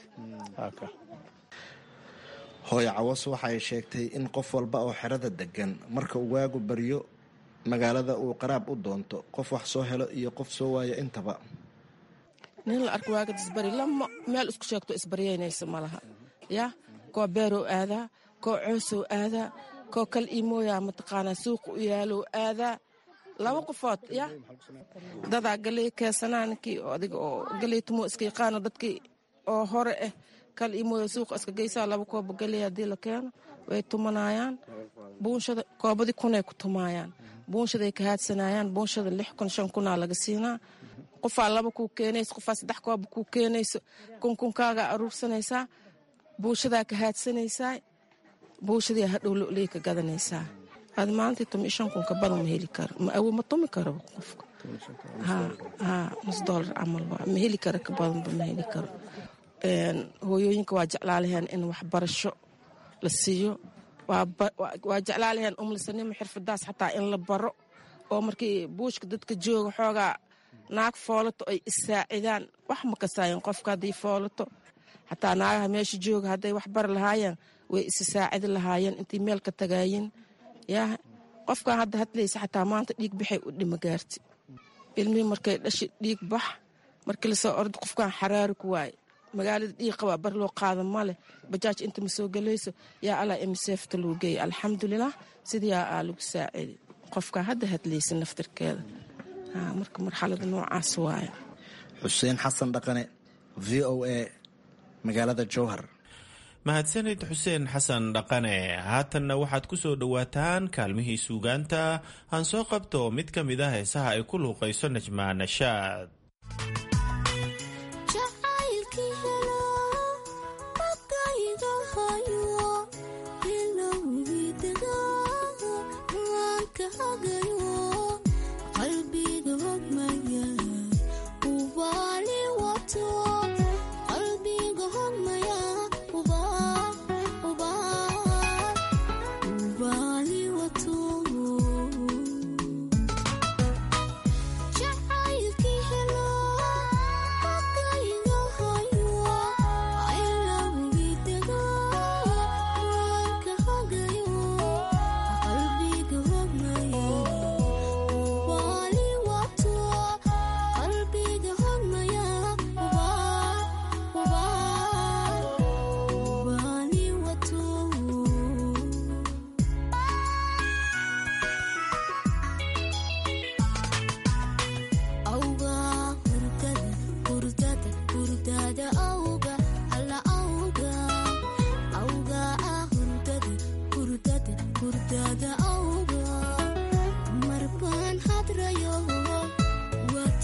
hooyo cawas waxa ay sheegtay in qof walba oo xerada degan marka uu waagu baryo magaalada uu qaraab u doonto qof wax soo helo iyo qof soo waayo intaba nin la arko waaga isbari lama meel isku sheegto isbaryeynaysa ma laha yaa koo beerow aadaa koo coosow aadaa koo kal iimooyaa mataqaanaa suuqa u yaalow aadaa laba qofood ya dadaa galey keesanaa ninkii adiga oo galey tumoo iska yaqaano dadkii oo hore ah kal iimooya suuqa iska geysaa laba kooba galey haddii la keeno way tumanayaan buunshada koobadii kunay ku tumaayaan buunshaday ka haadsanayaan buunshada lix kun shan kunaa laga siinaa qofaa laba kuu keenayso qofaa saddex kooba kuu keenayso kunkunkaagaa aruursanaysaa buushadaa ka haadsanaysaa buushadii hadhow loley ka gadanaysaa aad maalintii tumi shan kun ka badan ma heli karo ma awo ma tumi karo qofka ha nus doolar camal waa ma heli karo ka badanba ma heli karo hooyooyinka waa jeclaalaheen in waxbarasho la siiyo waa jeclaalaheen umlisanimo xirfadaas xataa in la baro oo markii buushka dadka jooga xoogaa naag foolato ay isaacidaan wax ma kasaayen qofka hadday foolato xataa naagaha meesha jooga hadday wax bari lahaayeen way isa saacidi lahaayeen intay meel ka tagaayin yaa qofkan hadda hadlaysa xataa maanta dhiig baxay u dhima gaarti ilmihii markay dhashi dhiig bax markii lasoo orda qofkan xaraari ku waaye magaalada dhiig qabaa bar loo qaada male bajaaj inta ma soo gelayso yaa allah imiseefta loo geeyay alxamdulilah sidiyaa aa lagu saacidi qofkaa hadda hadlaysa naftirkeeda marka marxalada noocaas waaya xuseen xasan dhaqane v o a magaalada jowhar mahadsanid xuseen xasan dhaqane haatanna waxaad ku soo dhowaataan kaalmihii suugaanta aan soo qabto mid ka mid ah heesaha ay ku luuqayso najmaa nashaad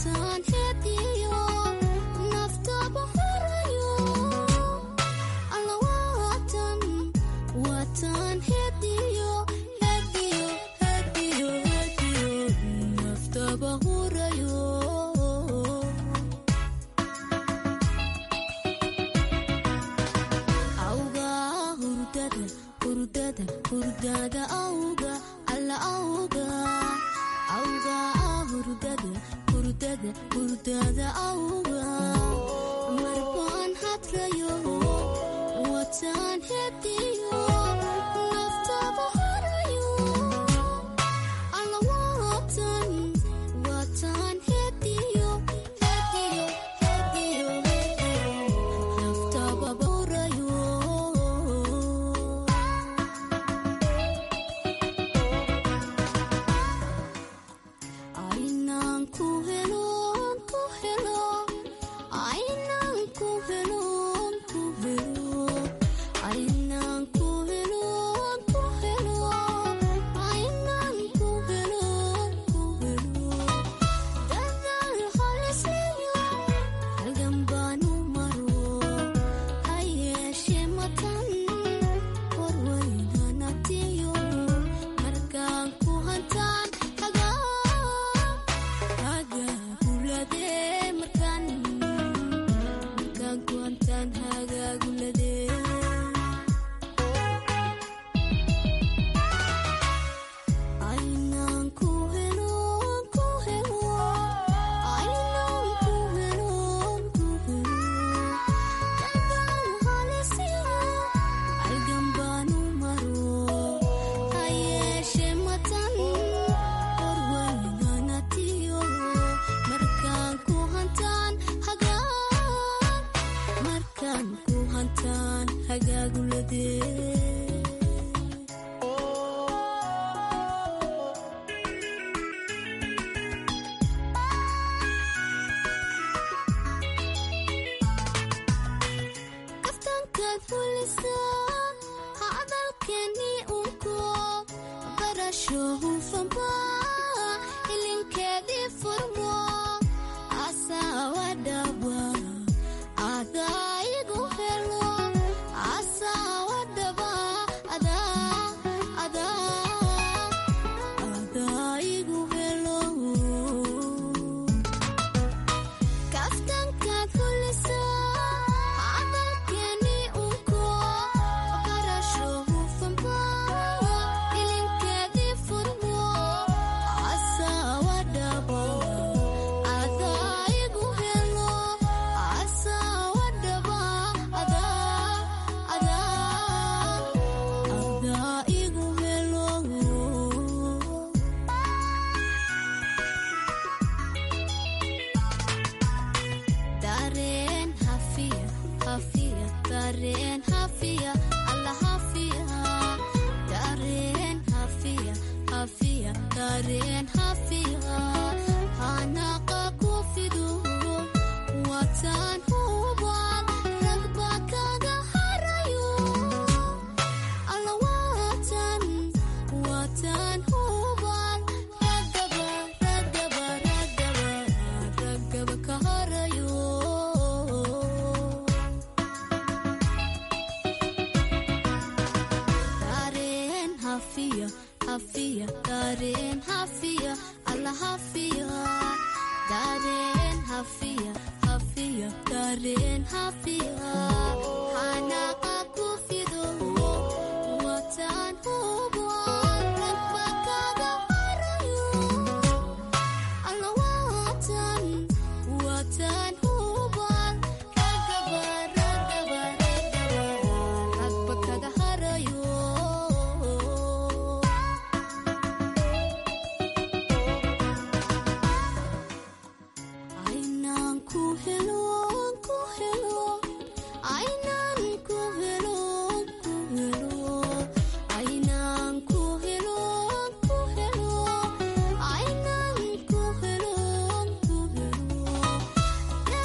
Thank you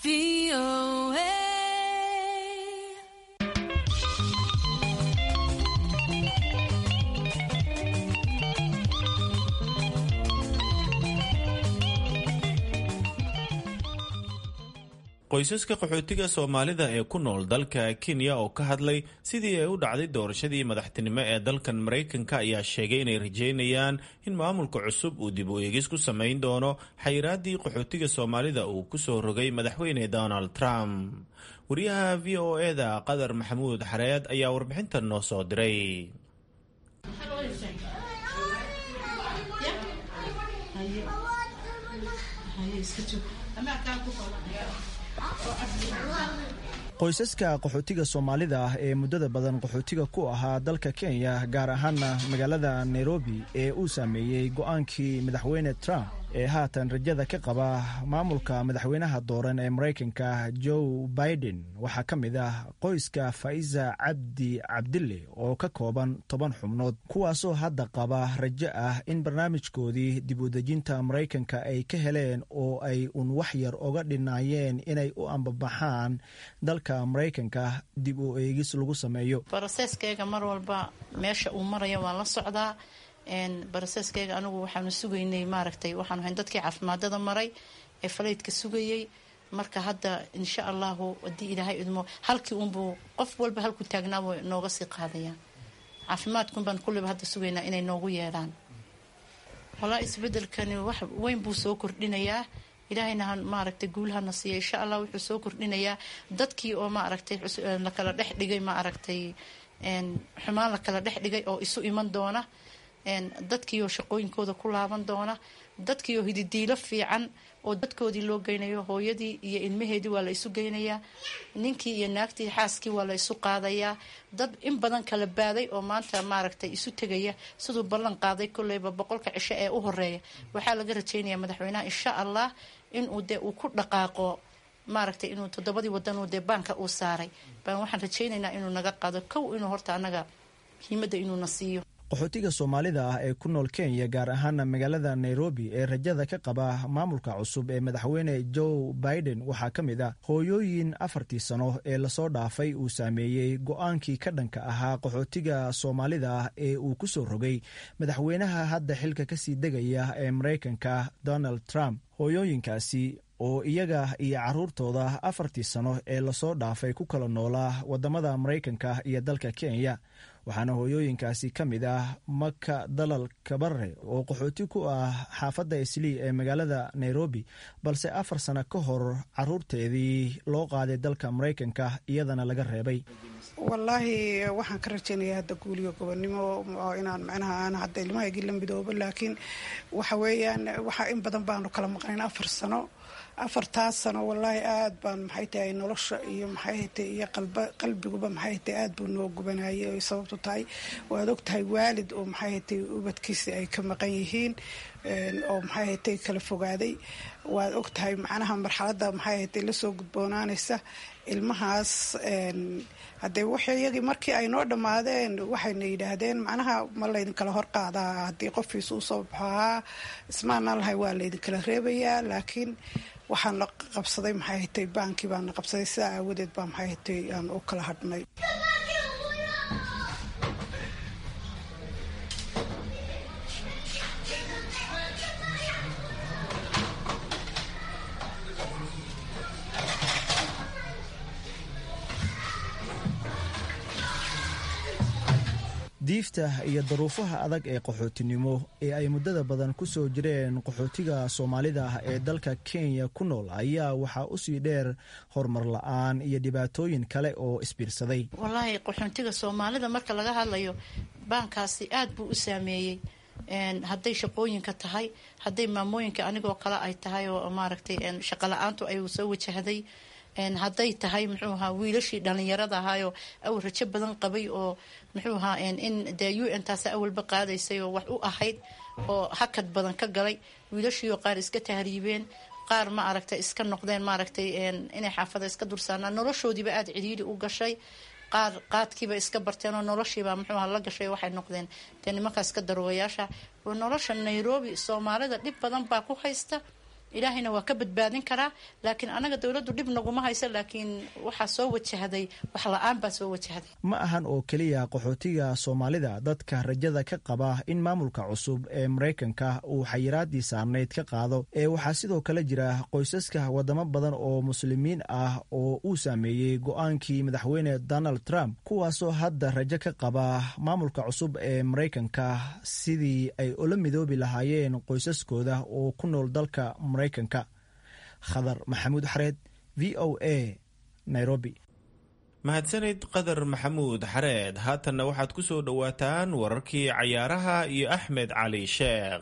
qoysaska qaxootiga soomaalida ee ku nool dalka kenya oo ka hadlay sidii ay u dhacday doorashadii madaxtinimo ee dalkan maraykanka ayaa sheegay inay rajeynayaan in maamulka cusub uu dib u eegis ku samayn doono xayiraaddii qaxootiga soomaalida uu ku soo rogay madaxweyne donald trump wariyaha v o eda qadar maxamuud xareed ayaa warbixintan noo soo diray qoysaska qaxootiga soomaalida ah ee muddada badan qaxootiga ku ahaa dalka kenya gaar ahaana magaalada nairobi ee uu saameeyey go-aankii madaxweyne trump ee haatan rajada ka qaba maamulka madaxweynaha dooran ee maraykanka joe biden waxaa ka mid ah qoyska faiza cabdi cabdille oo ka kooban toban xubnood kuwaasoo hadda qaba rajo ah in barnaamijkoodii dib u dejinta maraykanka ay ka heleen oo ay un wax yar oga dhinaayeen inay u ambabaxaan dalka maraykanka dib u eegis lagu sameeyo broseskeyga mar walba meesha uu marayo waan la socdaa broseskeyga anigu waxaanu sugaynay maaragtay waxaanu hayn dadkii caafimaadada maray ee falaydka sugayay marka hadda insha allahu haddii ilaahay idmo halkii unbuu qof walba halku taagnaabuu nooga sii qaadayaan caafimaadkunbaan kulliba hadda sugaynaa inay noogu yeedhaan walaa isbedelkani wax weyn buu soo kordhinayaa ilaahayna maaragtay guulahana siiya insha allah wuxuu soo kordhinayaa dadkii oo maaragtay lakala dhex dhigay maaragtay xumaan lakala dhex dhigay oo isu iman doona dadkiioo shaqooyinkooda ku laaban doona dadkiioo hididiilo fiican oo dadkoodii loo geynayo hooyadii iyo ilmaheedii waa la isu geynayaa ninkii iyo naagtii xaaskii waa la isu qaadayaa dad in badan kala baaday oo maanta maaragtay isu tegaya siduu ballan qaaday kolleyba boqolka cisho ee u horeeya waxaa laga rajeynayaa madaxweynaha insha allah inuu dee uu ku dhaqaaqo maaragtay inuu toddobadii wadanuu dee baanka uu saaray baan waxaan rajeynaynaa inuu naga qaado kow inuu horta annaga muhiimadda inuuna siiyo qaxootiga soomaalida ah ee ku nool kenya gaar ahaana magaalada nairobi ee rajada ka qaba maamulka cusub ee madaxweyne joe biden waxaa ka mid ah hooyooyin afartii sano ee lasoo dhaafay uu saameeyey go-aankii ka dhanka ahaa qaxootiga soomaalida ah ee uu ku soo rogay madaxweynaha hadda xilka kasii degaya ee maraykanka donald trump hooyooyinkaasi oo iyaga iyo caruurtooda afartii sano ee lasoo dhaafay ku kala noolaa wadamada maraykanka iyo dalka kenya waxaana hooyooyinkaasi ka mid ah maka dalal kabare oo qaxooti ku ah xaafadda islii ee magaalada nairobi balse afar sano ka hor caruurteedii loo qaaday dalka maraykanka iyadana laga reebay wallaahi waxaan ka rajeynayaa hadda guuliyo gobonnimo oo inaan macnaha aan hadda ilmahaygii la midoobo laakiin waxa weeyaan waxa in badan baanu kala maqnayn afar sano afartaas sano wallaahi aada baan maxay tahay nolosha iyo maxay hatay iyo qalbiguba maxay hatay aada buu noo gubanayay oy sababtu tahay waad og tahay waalid oo maxay hatay ubadkiisi ay ka maqan yihiin oo maxay hatay kala fogaaday waad og tahay macnaha marxaladda maxay hatay lasoo gudboonaanaysa ilmahaas haddee w iyagii markii ay noo dhammaadeen waxayna yidhaahdeen macnaha ma laydinkala hor qaadaa haddii qofkiisa usoo baxohaa ismaana lahay waa laydinkala reebayaa laakiin waxaan la qabsaday maxay hatay baankii baana qabsaday sidaa aawadeed baa maxay hatay aan u kala hadhnay diifta iyo daruufaha adag ee qaxootinimo ee ay muddada badan ku soo jireen qaxootiga soomaalida ah ee dalka kenya ku nool ayaa waxaa usii dheer horumar la-aan iyo dhibaatooyin kale oo isbiirsaday wallaahi qaxoontiga soomaalida marka laga hadlayo baankaasi aada buu u saameeyey hadday shaqooyinka tahay hadday maamooyinka anigoo kale ay tahay oo maaragtay shaqo la-aantu ay soo wajahday hadday tahay muxuu ahaa wiilashii dhalinyarada ahaayoo awal rajo badan qabay oo muxuu ahaa in dee u n taas awalba qaadaysay oo wax u ahayd oo hakad badan ka galay wiilashiioo qaar iska tahriibeen qaar ma aragtay iska noqdeen maaragtay inay xaafada iska dursaanaan noloshoodiiba aada cidhiiri u gashay qaar qaadkiiba iska barteen oo noloshiiba muxuu aha la gashay waxay noqdeen dee nimankaas ka daroogayaasha nolosha nairobi soomaalida dhib badan baa ku haysta ilaahayna waa ka badbaadin karaa laakiin anaga dowladdu dhib naguma hayso laakiin waxaa soo wajahday wax la-aan baa soo wajahday ma ahan oo keliya qaxootiga soomaalida dadka rajada ka qaba in maamulka cusub ee maraykanka uu xayiraadii saarnayd ka qaado ee waxaa sidoo kale jira qoysaska wadamo badan oo muslimiin ah oo uu saameeyey go-aankii madaxweyne donald trump kuwaasoo hadda rajo ka qaba maamulka cusub ee maraykanka sidii ay ula midoobi lahaayeen qoysaskooda oo ku nool dalka maraykanka khadar maxamuud xareed v o a nairobi mahadsanid qadar maxamuud xareed haatanna waxaad ku soo dhowaataan wararkii cayaaraha iyo axmed cali sheekh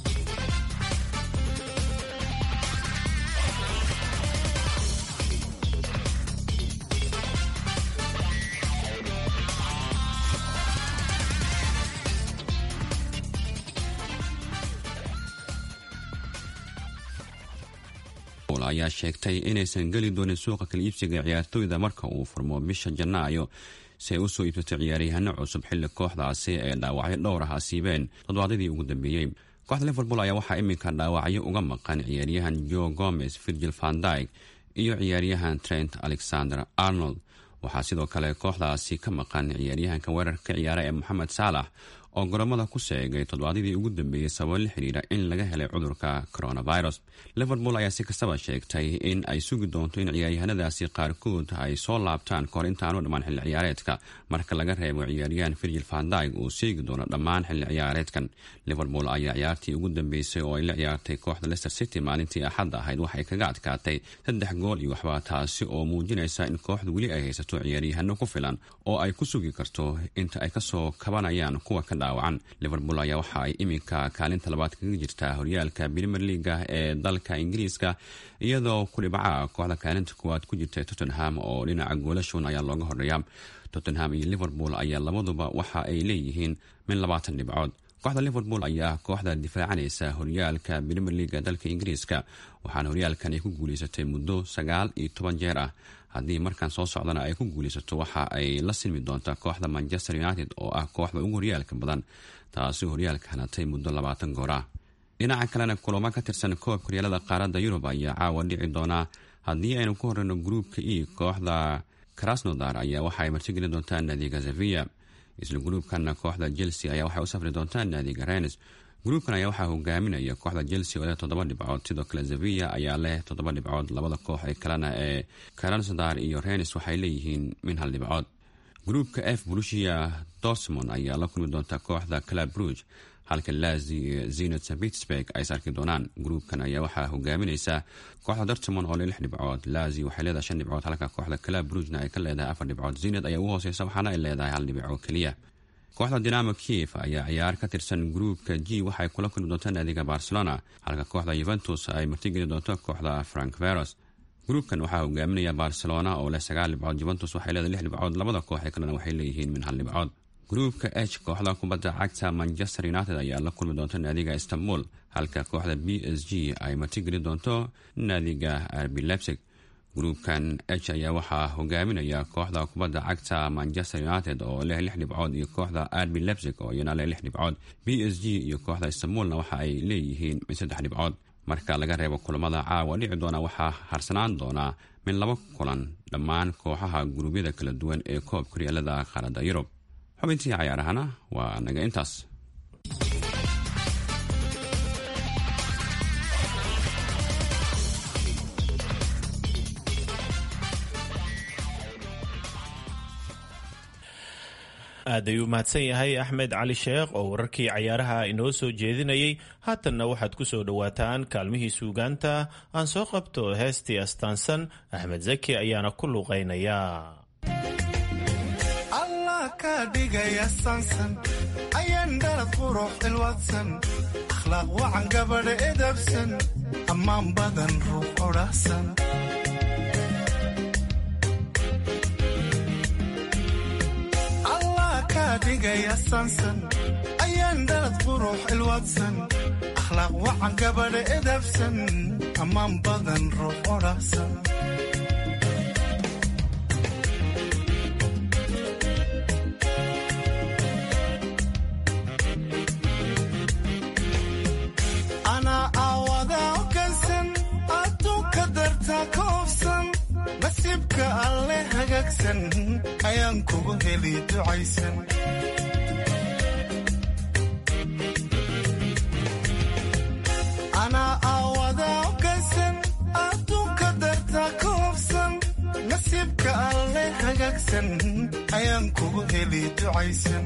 ayaa sheegtay inaysan geli doonin suuqa kala iibsiga ciyaartooyda marka uu furmo bisha janaayo si ay usoo iibsato ciyaaryahaano cusub xilli kooxdaasi ee dhaawacyo dhowr ah asiibeen toddobaadadii ugu dambeeyey kooxda liverpool ayaa waxaa iminka dhaawacyo uga maqan ciyaaryahan joe gomez virgil vandyg iyo ciyaaryahan trent alexander arnold waxaa sidoo kale kooxdaasi ka maqan ciyaaryahanka weerarka ciyaara ee moxamed saalax oo goromada ku seegay toddobaadadii ugu dambeeyey sababo la xidhiira in laga helay cudurka coronavirus liverpool ayaa si kastaba sheegtay in ay sugi doonto in ciyaaryahanadaasi qaarkood ay soo laabtaan kahor intaanu dhammaan xilli ciyaareedka marka laga reebo ciyaaryahan virgil vandyg uu seegi doono dhammaan xilli ciyaareedkan liverpool ayaa ciyaartii ugu dambeysay oo ay la ciyaartay kooxda leicester city maalintii axadda ahayd waxay kaga adkaatay saddex gool iyo waxba taasi oo muujinaysa in kooxdu weli ay haysato ciyaaryahano ku filan oo ay ku sugi karto inta ay kasoo kabanayaan kuwa ka dhaawacan liverpool ayaa waxa ay iminka kaalinta labaad kaga jirtaa horyaalka premier leaga ee dalka ingiriiska iyadoo kudhibaca kooxda kaalinta koowaad ku jirta tottenham oo dhinaca goolashoon ayaa looga horeeya tottenham iyo liverpool ayaa labaduba waxa ay leeyihiin min labaatan dhibcood kooxda liverpool ayaa kooxda difaacanaysa horyaalka premier leaga dalka ingiriiska waxaana horyaalkan ay ku guuleysatay muddo sagaal iyo toban jeer ah haddii markan soo socdana ay ku guulaysato waxa ay la silmi doontaa kooxda manchester united oo ah kooxda ugu horyaalka badan taasi horyaalka hanatay muddo labaatan goor ah dhinaca kalena kulamo ka tirsan koobka horyaalada qaaradda yurub ayaa caawa dhici doonaa haddii aynu ku horeyno gruupka e kooxda krasnodar ayaa waxa ay martigeli doontaa naadiga sevilla isla gruubkana kooxda chelsea ayaa waxay u safri doontaa naadiga renes gruubkan ayaa waxaa hogaaminaya kooxda chelsea oo leh toddoba dhibcood sidoo kale sevilla ayaa leh toddoba dhibcood labada koox ee kalena ee krasnodar iyo renes waxay leeyihiin min hal dhibcood gruubka f brusia dortmond ayaa la kulmi doonta kooxda club bruge halka lazi iyo zenot st petersburg ay is arki doonaan gruubkan ayaa waxaa hogaaminaysa kooxda dortmond oo leh lix dhibcood lazi waxay leedahay shan dhibcood halka kooxda club brugena ay ka leedahay afar dhibcood zenot ayaa ugu hooseysa waxaana ay leedahay hal dhibco keliya kooxda dinamo kiev ayaa ciyaar ka tirsan gruubka g waxay kula kulmi doontaa naadiga barcelona halka kooxda yuventus ay martigeli doonto kooxda frank veros gruubkan waxaa hogaaminaya barcelona oo leh sagaal dhibcood juventus waxay leedahay lix dhibcood labada koox ee kalena waxay leeyihiin min hal dhibcood gruubka h kooxda kubadda cagta manchester united ayaa la kulmi doonta naadiga istanbul halka kooxda b s g ay martigeli doonto naadiga arbi lebsig gruubkan h ayaa waxaa hogaaminaya kooxda kubadda cagta manchester united oo leh lix dhibcood iyo kooxda arbi lebsig oo iyana leh lix dhibcood b s g iyo kooxda istanbulna waxa ay leeyihiin min saddex dhibcood marka laga reebo kulamada caawa dhici doona waxaa harsanaan doonaa min laba kulan dhammaan kooxaha guruubyada kala duwan ee koobka horyaalada qaaradda yurub xubintii cayaarahana waa naga intaas aad ayuu mahadsan yahay axmed cali sheekh oo wararkii cayaaraha inoo soo jeedinayay haatanna waxaad ku soo dhowaataan kaalmihii suugaanta aan soo qabto heestii astaansan axmed zaki ayaana ku luuqaynaya allah kaa dhigaya saansan ayaan dhalad qurux ilwadsan akhlaaq wacan gabadha edabsan ammaan badan ruux odhahsan dhigaya saansan ayaan dhalad qurux ilwadsan akhlaaq wacan gabadha edabsan ammaan badan ruux odhahsan anaa aawadaa ogansan hagaagsan ayaan kugu heli ducaysan anaa aawada ogaysan adduunka darta ka hobsan nasiibka alle hagaagsan ayaan kugu heli ducaysan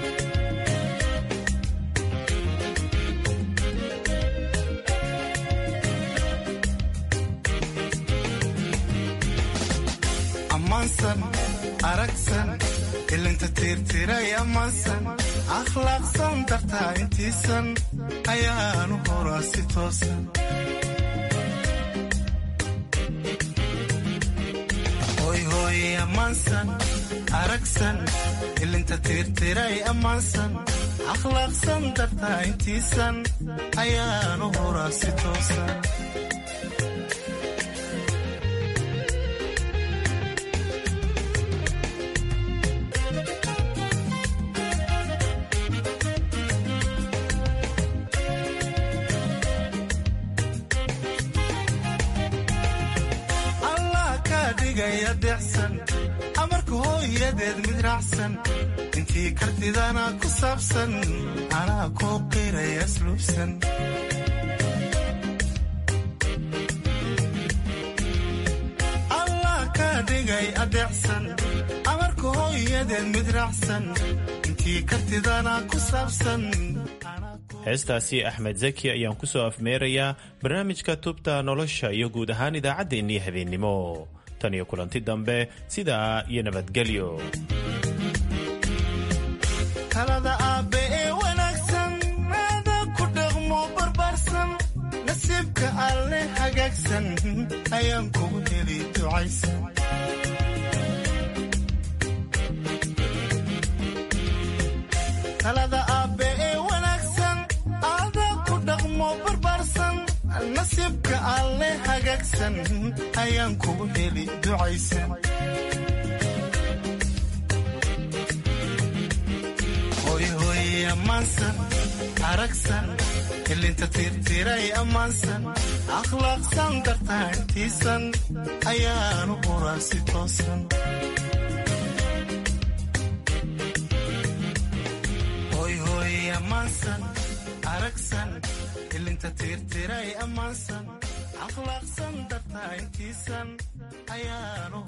ammaansan aragsan ilinta tiirtiray ammaansan akhlaaqsan dartaa intiisan ayaanu horaa si toosan hoyhooye ammaansan aragsan ilinta tiirtiray ammaansan akhlaaqsan dartaa intiisan ayaanu horaa si toosan amarka hooyadeed mid raacsan intii kartidana ku saabsan anaa kuu qiraya asluubsan allah kaa dhigay adeecsan amarka hooyadeed mid raacsan intii kartidana ku saabsan heestaasi axmed zaki ayaan ku soo afmeerayaa barnaamijka tubta nolosha iyo guud ahaan idaacaddeenii habeennimo tan iyo kulanti dambe sidaa iyo nabadgelyo talada aabbe ee wanaagsan aada ku dhaqmo barbaarsan nasiibka alle hagaagsan ayaan kugu heli ducaysan talada aabbe ee wanaagsan aada ku dhaqmo barbaarsan nasiibka alle hagaagsan ayaan kugu heli ducaysan hoyhooye ammaansan aragsan ilinta tiirtiray ammaansan akhlaaqsan dartaa intiisan ayaanu horaa si toosan hoyhooye ammaansan aragsan ilinta tiirtiray ammaansan akhlaaqsan dartaa intiisan ayaanu